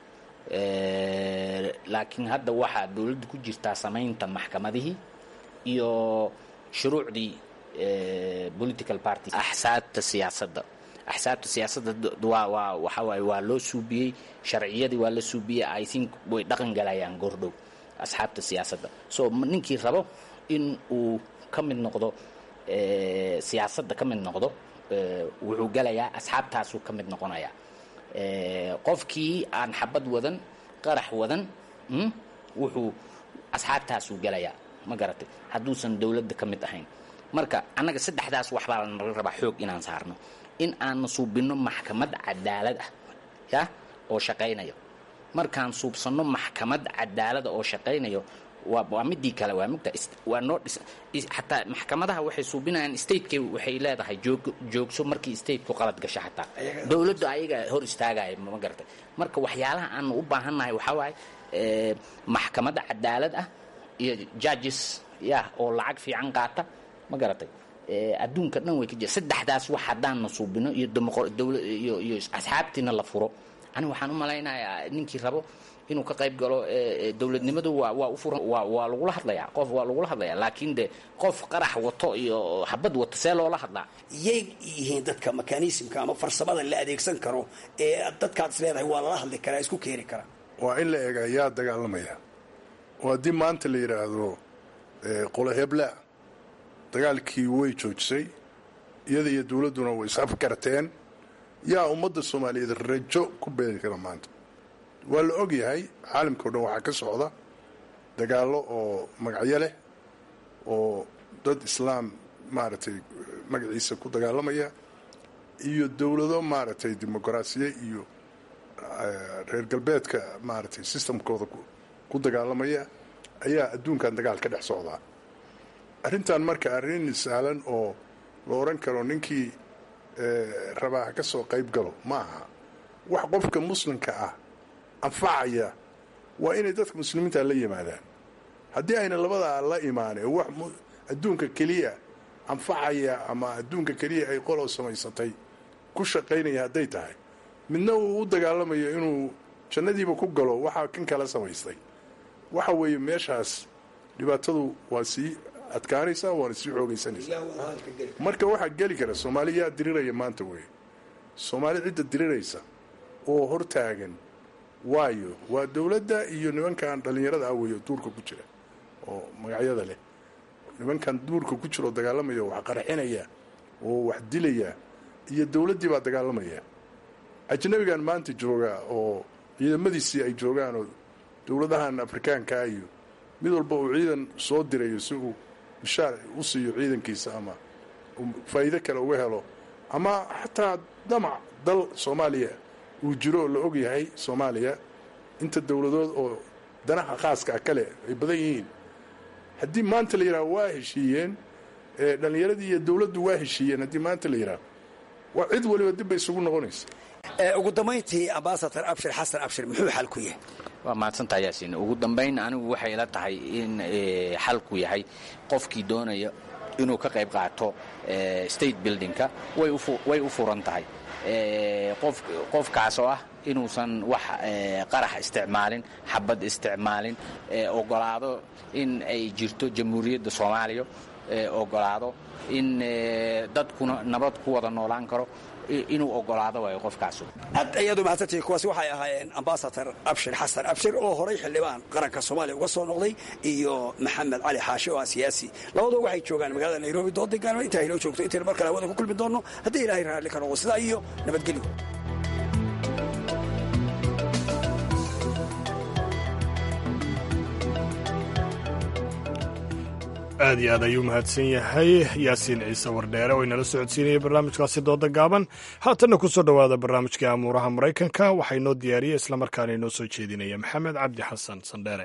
laakiin hadda waxaa dowladda ku jirtaa samaynta maxkamadihii iyo shuruucdii political party axsaabta siyaasadda axsaabta siyaasadda waa waa waxa waaye waa loo suubiyey sharciyadii waa la suubiyey i think way dhaqan galayaan goordhow asxaabta siyaasadda so ninkii rabo in uu ka mid noqdo siyaasadda ka mid noqdo wuxuu galayaa asxaabtaasuu ka mid noqonayaa qofkii aan xabad wadan qarax wadan wuxuu asxaabtaasuu galayaa ma garatay hadduusan dowladda ka mid ahayn marka annaga saddexdaas waxbaa lanaga rabaa xoog inaan saarno in aan suubinno maxkamad cadaalad ah ya oo shaqaynayo markaan suubsanno maxkamad cadaalada oo shaqaynayo waa midii kale waa mugta waa noo dhis xataa maxkamadaha waxay suubinayaan stateka waxay leedahay joog joogso markii stateku qalad gasho xataa dowladdu ayaga hor istaagaya ma garatay marka waxyaalaha aanu u baahannahay waxaa waaye maxkamad cadaalad ah iyo judges ya oo lacag fiican qaata ma garatay adduunka dhan way ka jira saddexdaas wax haddaanna suubino iyo iyo iyo asxaabtiina la furo aniga waxaan u malaynayaa ninkii rabo inuu ka qayb galo dowladnimadu waa waa u furan waa waa lagula hadlayaa qof waa lagula hadlayaa laakiin de qof qarax wato iyo xabad wato see loola hadlaa
yay yihiin dadka mekanismka ama farsamada la adeegsan karo ee dadkaad is leedahay waa lala hadli karaa isku keeni karaa
waa in la eega yaa dagaalamaya oo haddii maanta la yidhaahdo qolo hebla dagaalkii way joojisay iyada iyo dowladduna way isafkarteen yaa ummadda soomaaliyeed rajo ku beeri kara maanta waa la og yahay caalamka o dhan waxaa ka socda dagaallo oo magacyo leh oo dad islaam maaragtay magaciisa ku dagaalamaya iyo dowlado maaragtay dimuqraasiye iyo reer galbeedka maaragtay systemkooda ku dagaalamaya ayaa adduunkan dagaal ka dhex socdaa arrintan marka arrin sahlan oo la odhan karo ninkii rabaa ha ka soo qayb galo ma aha wax qofka muslimka ah anfacaya waa inay dadka muslimiinta la yimaadaan haddii ayna labadaa la imaaneen wax adduunka keliya anfacaya ama adduunka keliya ay qolow samaysatay ku shaqaynaya hadday tahay midna uu u dagaalamayo inuu jannadiiba ku galo waxaa kan kala samaystay waxa weeye meeshaas dhibaatadu waa sii adkaanaysaa waana sii xoogaysanaysaa marka waxaa geli kara soomaali yaa diriraya maanta wey soomaali cidda diriraysa oo hortaagan waayo waa dowladda iyo nimankan dhallinyarada ah weeyo duurka ku jira oo magacyada leh nimankan duurka ku jira oo dagaalamaya wax qarxinaya oo wax dilaya iyo dowladdii baa dagaalamaya ajnabigan maanta jooga oo ciidamadiisii ay joogaan oo dowladahan afrikaankaa iyo mid walba uu ciidan soo dirayo si uu bishaar u siiyo ciidankiisa ama faa'iido kale uga helo ama xataa damac dal soomaaliya uu jiro oo la og yahay soomaaliya inta dowladood oo danaha khaaska ah kale ay badan yihiin haddii maanta la yidhaha waa heshiiyeen dhallinyaradii iyo dowladdu waa heshiiyeen haddii maanta la yidhaha waa cid waliba dib bay isugu noqonaysa
ugu dambayntii ambasador abshir xasan abshir muxuu xal ku yahay
waa mahadsantaha yaasiin ugu dambayn anigu waxay ila tahay in xalku yahay qofkii doonaya inuu ka qayb qaato state buildingka way u furan tahay qofkaas oo ah inuusan wax qarax isticmaalin xabad isticmaalin ogolaado in ay jirto jamhuuriyadda soomaaliya ogolaado in dadkuna nabad ku wada noolaan karo inuu ogolaado waayo qofkaas
aad ayaad u mahadsantihiin kuwaasi waxay ahaayeen ambasador abshir xasan abshir oo horay xildhibaan qaranka soomaaliya uga soo noqday iyo maxamed cali xaashi oo ah siyaasi labadoo waxay joogaan magaalada nairobi dooda gaalmo intaa inoo joogto intaynu mar kale hawada ku kulmi doonno haddii ilaahay raalli ka noqdo sidaa iyo nabadgelyo
aad iyo aad ayuu mahadsan yahay yaasiin ciise wardheere oo inala socodsiinaya barnaamijkaasi dooda gaaban haatanna ku soo dhowaada barnaamijkii amuuraha maraykanka waxaa inoo diyaariyey islamarkaana inoo soo jeedinaya maxamed cabdi xasan sandheere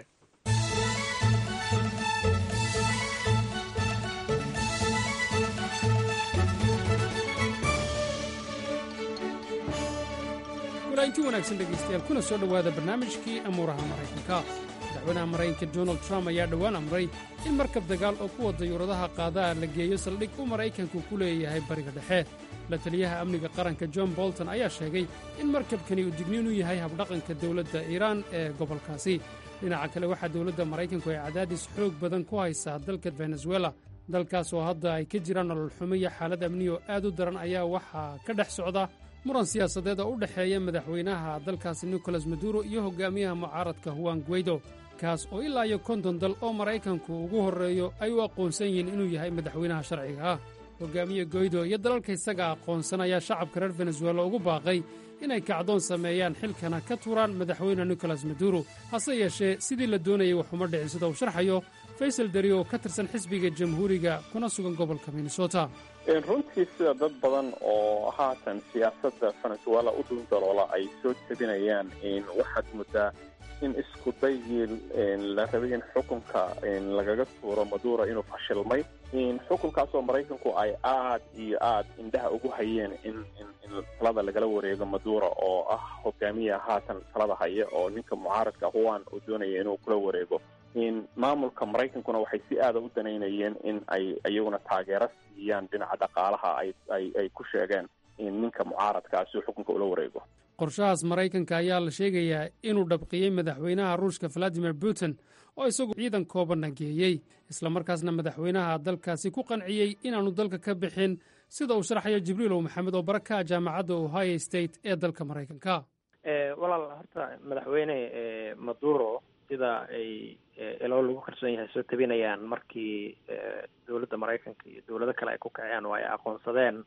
walainti wanaagsan dhegaystayaal kuna soo dhowaada barnaamijkii amuuraha maraykanka madaxweynaha maraykanka donald trump ayaa dhowaan amray in markab dagaal oo kuwa dayuuradaha qaadaha la geeyo saldhig uu maraykanku ku leeyahay bariga dhexe la taliyaha amniga qaranka john bolton ayaa sheegay in markabkani uu digniin u yahay habdhaqanka dowladda iiraan ee gobolkaasi dhinaca kale waxaa dowladda maraykanku ay cadaadis xoog badan ku haysaa dalka venezuela dalkaas oo hadda ay ka jiraan nolol xumo iyo xaalad amni oo aad u daran ayaa waxaa ka dhex socda muran siyaasadeed oo u dhexeeya madaxweynaha dalkaasi nicolas maduro iyo hogaamiyaha mucaaradka huwan guweydo kaas oo ilaa iyo konton dal oo maraykanku ugu horreeyo ay u aqoonsan yihiin inuu yahay madaxweynaha sharciga ah hogaamiye goydo iyo dalalka isaga aqoonsan ayaa shacabka reer venezuela ugu baaqay inay kacdoon sameeyaan xilkana ka turaan madaxweyne nicolas maduro hase yeeshee sidii la doonayay waxuma dhicin sida uu sharxayo faysal dari oo ka tirsan xisbiga jamhuuriga kuna sugan gobolka minnesota
runtii sida dad badan oo haatan siyaasadda venezuela u dhundaloola ay soo jebinayaan waxaad muddaa in isku daygii la rabay in xukunka lagaga tuuro maduro inuu fashilmay xukunkaasoo maraykanku ay aad iyo aad indhaha ugu hayeen in in talada lagala wareego maduro oo ah hogaamiya haatan talada haya oo ninka mucaaradka huwan uu doonaya inuu kula wareego maamulka maraykankuna waxay si aada u danaynayeen in ay iyaguna taageero siiyaan dhinaca dhaqaalaha ay ku sheegeen ninka mucaaradkaa si uu xukunka ula wareego
qorshahaas maraykanka ayaa la sheegayaa inuu dhabqiyey madaxweynaha ruushka valadimir putin oo isagu ciidan koobanna geeyey islamarkaasna madaxweynaha dalkaasi ku qanciyey inaannu dalka ka bixin sida uu sharxayo jibriilow maxamed oo baraka jaamacadda ohio state ee dalka maraykanka
walaal horta madaxweyne maduro sida ay ilo lagu kalsoon yahay soo tabinayaan markii dowladda maraykanka iyo dowlado kale ay ku kaceen oo ay aqoonsadeen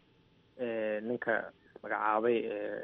ninka ismagacaabay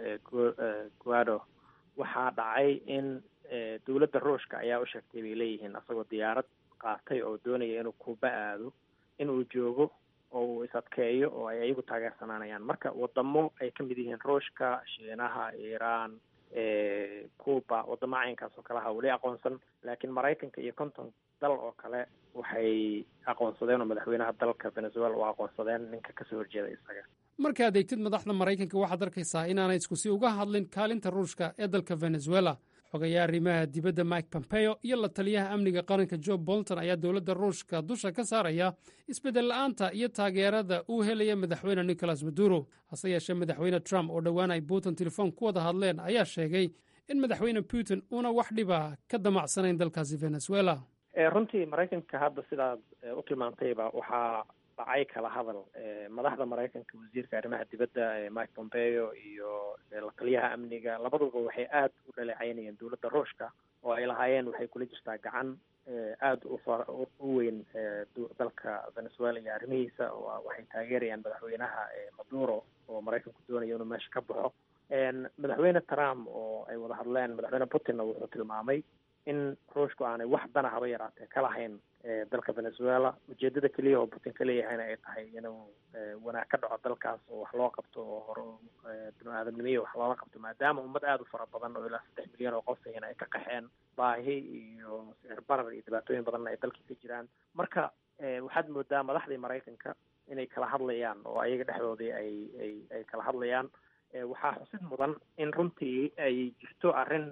guado waxaa dhacay in dowladda ruushka ayaa u sheegtay bay leeyihiin asagoo diyaarad qaatay oo doonaya inuu kuuba aado inuu joogo oo uu is adkeeyo oo ay ayagu taageersanaanayaan marka wadamo ay ka mid yihiin ruushka shiinaha iiraan cuba wadamo caynkaas oo kaleha weli aqoonsan laakiin maraykanka iyo konton dal oo kale waxay aqoonsadeen oo madaxweynaha dalka venezuela u aqoonsadeen ninka kasoo horjeeda isaga
markaad eegtid madaxda maraykanka waxaad arkaysaa inaanay iskusi uga hadlin kaalinta ruushka ee dalka venezuela xogayaa arrimaha dibadda mike pompeo iyo la taliyaha amniga qaranka jo bolton ayaa dowladda ruushka dusha ka saaraya isbeddel la'aanta iyo taageerada uu helaya madaxweyne nicolas maduro hase yeeshee madaxweyne trump oo dhowaan ay putin telefoon ku wada hadleen ayaa sheegay in madaxweyne putin uuna wax dhiba ka damacsanayn dalkaasi venezuela
runtii maraykanka hadda sidaad u tilmaantayba waxaa dhacay kala hadal madaxda maraykanka wasiirka arrimaha dibadda mike pompeo iyo la taliyaha amniga labaduba waxay aada u dhaleecaynayeen dowladda ruushka oo ay lahaayeen waxay kula jirtaa gacan aada u u weyn dalka venezuela iyo arrimihiisa waxay taageerayaan madaxweynaha maduro oo maraykanku doonaya inuu meesha ka baxo madaxweyne trump oo ay wada hadleen madaxweyne putinna wuxuu tilmaamay in ruushku aanay wax dana haba yaraatee ka lahayn dalka venezuela ujeedada keliya oo putin ka leeyahayna ay tahay inuu wanaag ka dhaco dalkaas oo wax loo qabto oo hore bini-aadamnimiya wax loola qabto maadaama ummad aada u fara badan oo ilaa saddex milyan oo qof ahina ay ka qaxeen baahi iyo sicir barar iyo dhibaatooyin badanna ay dalkii ka jiraan marka waxaad moodaa madaxdii maraykanka inay kala hadlayaan oo ayaga dhexdoodii ay ay ay kala hadlayaan waxaa xusid mudan in runtii ay jirto arrin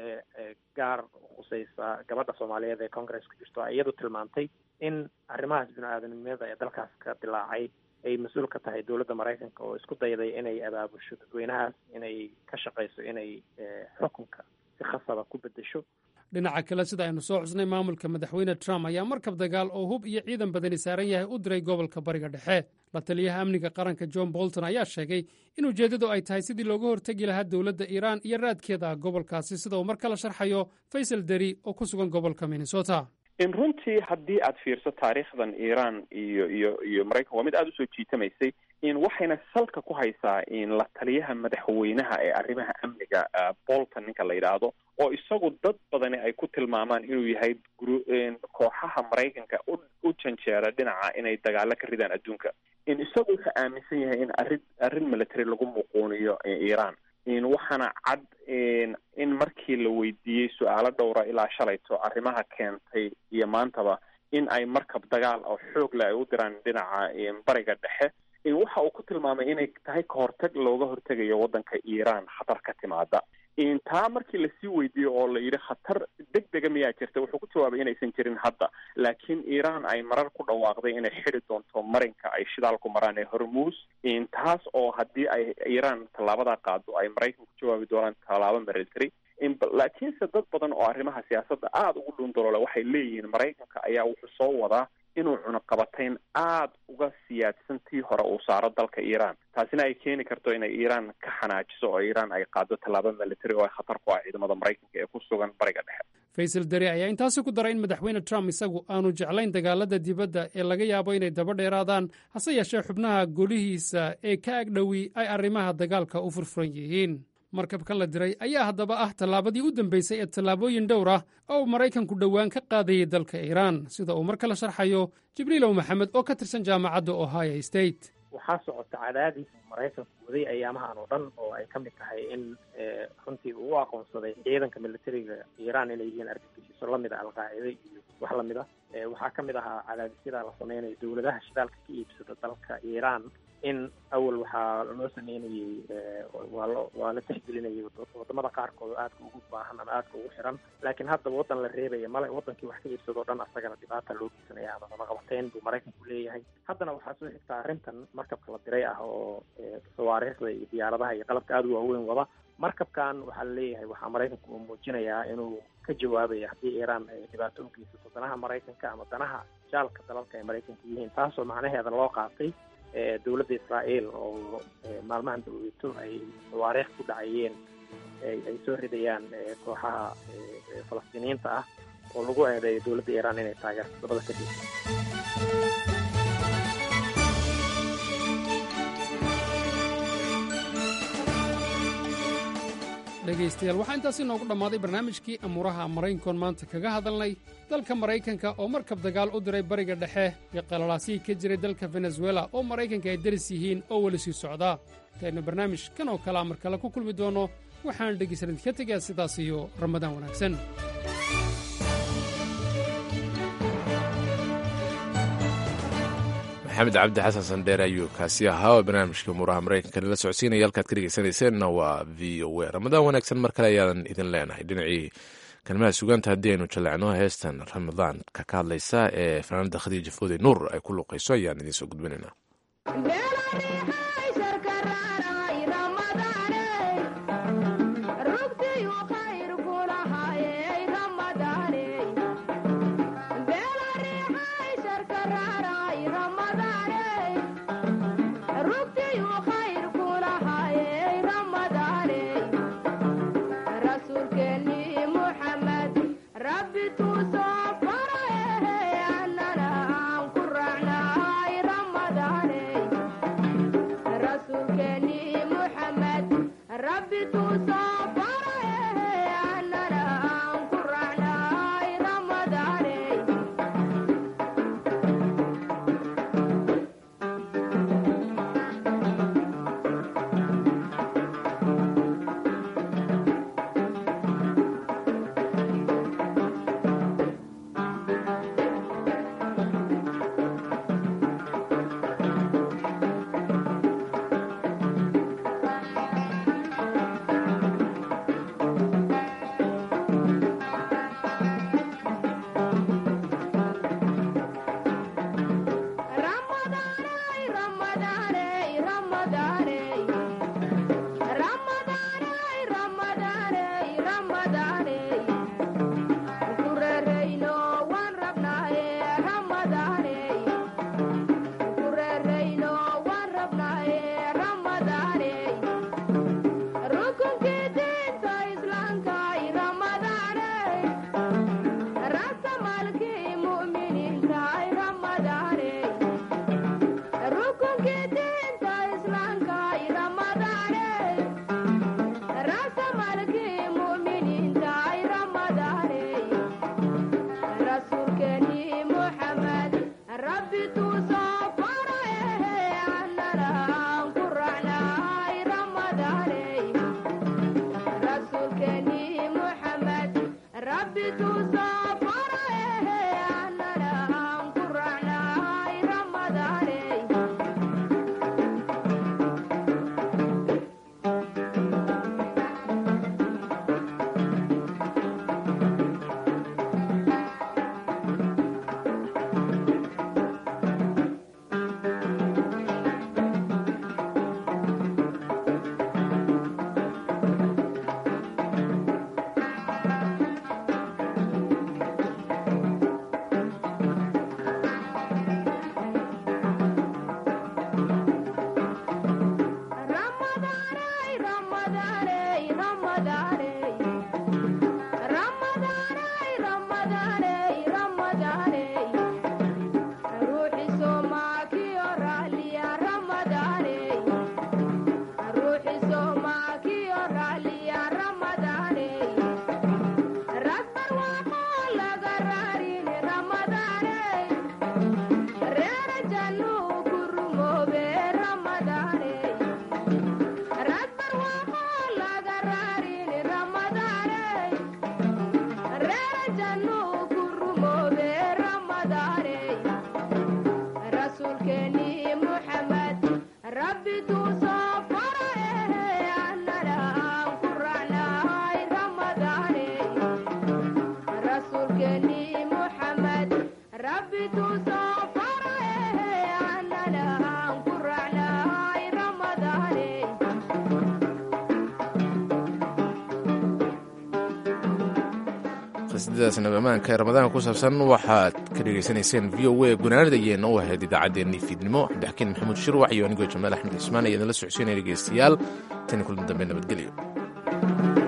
gaar khuseysa gabadha soomaaliyeed ee congress-ka jirto iyadu tilmaantay in arrimahaas bini-aadanimada ee dalkaas ka dilaacay ay mas-uul ka tahay dowladda maraykanka oo isku dayday inay abaabusho dadweynahaas inay ka shaqayso inay xukunka si khasaba ku bedesho
dhinaca kale sida aynu soo xusnay maamulka madaxweyne trump ayaa markab dagaal oo hub iyo ciidan badani saaran yahay u diray gobolka bariga dhexe la taliyaha amniga qaranka john bolton ayaa sheegay in ujeeddadu ay tahay sidii looga hortegi lahaa dowladda iiraan iyo raadkeeda gobolkaasi sida uu mar kala sharxayo faysal deri oo ku sugan gobolka minnesota
in runtii haddii aad fiirso taariikhdan iiraan iyo iyo iyo maraykan waa mid aada usoo jiitamaysay in waxayna salka ku haysaa in la taliyaha madaxweynaha ee arrimaha amniga bolton ninka la yidhaahdo oo isagu dad badani ay ku tilmaamaan inuu yahay kooxaha maraykanka u u janjeera dhinaca inay dagaalo ka ridaan adduunka in isagu wuxuu aaminsan yahay in arrin arrin military lagu muquuniyo iiraan in waxaana cad in markii la weydiiyey su-aalo dhowra ilaa shalayto arrimaha keentay iyo maantaba in ay markab dagaal oo xoog leh ay u diraan dhinaca bariga dhexe waxa uu ku tilmaamay inay tahay kahortag looga hortegayo waddanka iiraan khatar ka timaada taa markii lasii weydiiyey oo la yidhi khatar deg dega miyaa jirta wuxuu ku jawaabay inaysan jirin hadda laakiin iiraan ay marar ku dhawaaqday inay xidi doonto marinka ay shidaalku maraan ee hormuus taas oo haddii ay iiraan tallaabadaa qaado ay maraykan ku jawaabi doonaan tallaabo military laakiinse dad badan oo arrimaha siyaasadda aada ugu dhuundaloole waxay leeyihiin maraykanka ayaa wuxuu soo wadaa inuu cunaqabatayn aada uga siyaadsan tii hore uu saaro dalka iiraan taasina ay keeni karto inay iiraan ka xanaajiso oo iiraan ay qaado tallaabo military oo ay khatar ku ah ciidamada maraykanka ee ku sugan bariga dhexe
faysal deri ayaa intaasi ku daray in madaxweyne trump isagu aanu jeclayn dagaalada dibadda ee laga yaabo inay daba dheeraadaan hase yeeshee xubnaha golihiisa ee ka agdhowi ay arrimaha dagaalka u furfuran yihiin markabkan la diray ayaa haddaba ah tallaabadii u dambeysay ee tallaabooyin dhowr ah oo uu maraykanku dhowaan ka qaadayay dalka iiraan sida uu mar kale sharxayo jibriilow maxamed oo ka tirsan jaamacadda ohio state
waxaa socota cadaadis maraykanku waday ayaamahan oo dhan oo ay ka mid tahay in runtii uu u aqoonsaday ciidanka militariga iiraan inay yihiin argagixiso lamid a alqaacida iyo wax lamid ah waxaa ka mid ahaa cadaadisyada la sameynayo dowladaha shidaalka ka iibsada dalka iiraan in awal waxaa loo sameynayey waa lo waa la tixgelinayay wadamada qaarkood oo aadka ugu baahan ama aadka ugu xiran laakiin haddaba waddan la reebaya male wadankii wax ka iibsadoo dhan asagana dhibaata loo geysanaya ama cunaqabateyn buu maraykanku leeyahay haddana waxaa soo xigta arrintan markabka la diray ah oo sawaariikhda iyo diyaaradaha iyo qalabka aada u waaweyn wada markabkan waxaa laleeyahay waxaa maraykanku uu muujinayaa inuu ka jawaabaya haddii iiraan ay dhibaato u geysato danaha maraykanka ama danaha jaalka dalalka ay maraykanka yihiin taasoo macnaheeda loo qaatay dowladda israa'iil oo maalmahan daweyto ay tawaariikh ku dhacayeen ay soo ridayaan kooxaha falastiiniyiinta ah oo lagu eedeeyo dowladda iiraan inay taageerto dabada ka jirto
dhegaystayaal waxaa intaasi noogu dhammaaday barnaamijkii amuuraha maraykankoon maanta kaga hadalnay dalka maraykanka oo markab dagaal u diray bariga dhexe iyo qalalaasihii ka jiray dalka venezuela oo maraykanka ay daris yihiin oo weli sii socdaa intaynu barnaamij kan oo kalea mar kale ku kulmi doonno waxaan dhegaysan idinka tegaa sidaas iyo ramadaan wanaagsan
maxamed cabdi xasan sandheere ayuu kaasi ahaa oo barnaamijka muuraha maraykanka nala socodsiinaya halkaad ka dhegeysanayseena waa v o a ramadaan wanaagsan mar kale ayaadan idin leenahay dhinacii kalimaha sugaanta haddii aynu jaleecno heestan ramadaanka ka hadlaysa ee fanaanada khadiija foode nuur ay ku luuqayso ayaan idiin soo gudbinaynaa qasiidadaas nabamaanka ee ramadaanka ku saabsan waxaad ka dhegaysanayseen v o a gunaanada ayeenna u ahayd idaacaddeenii fiidnimo cabdixakiin maxamuud shirwax iyo anigoo jamaal axmed cismaan ayaa nala socodsiinaya dhegeystayaal tani kulan dambe nabadgelyo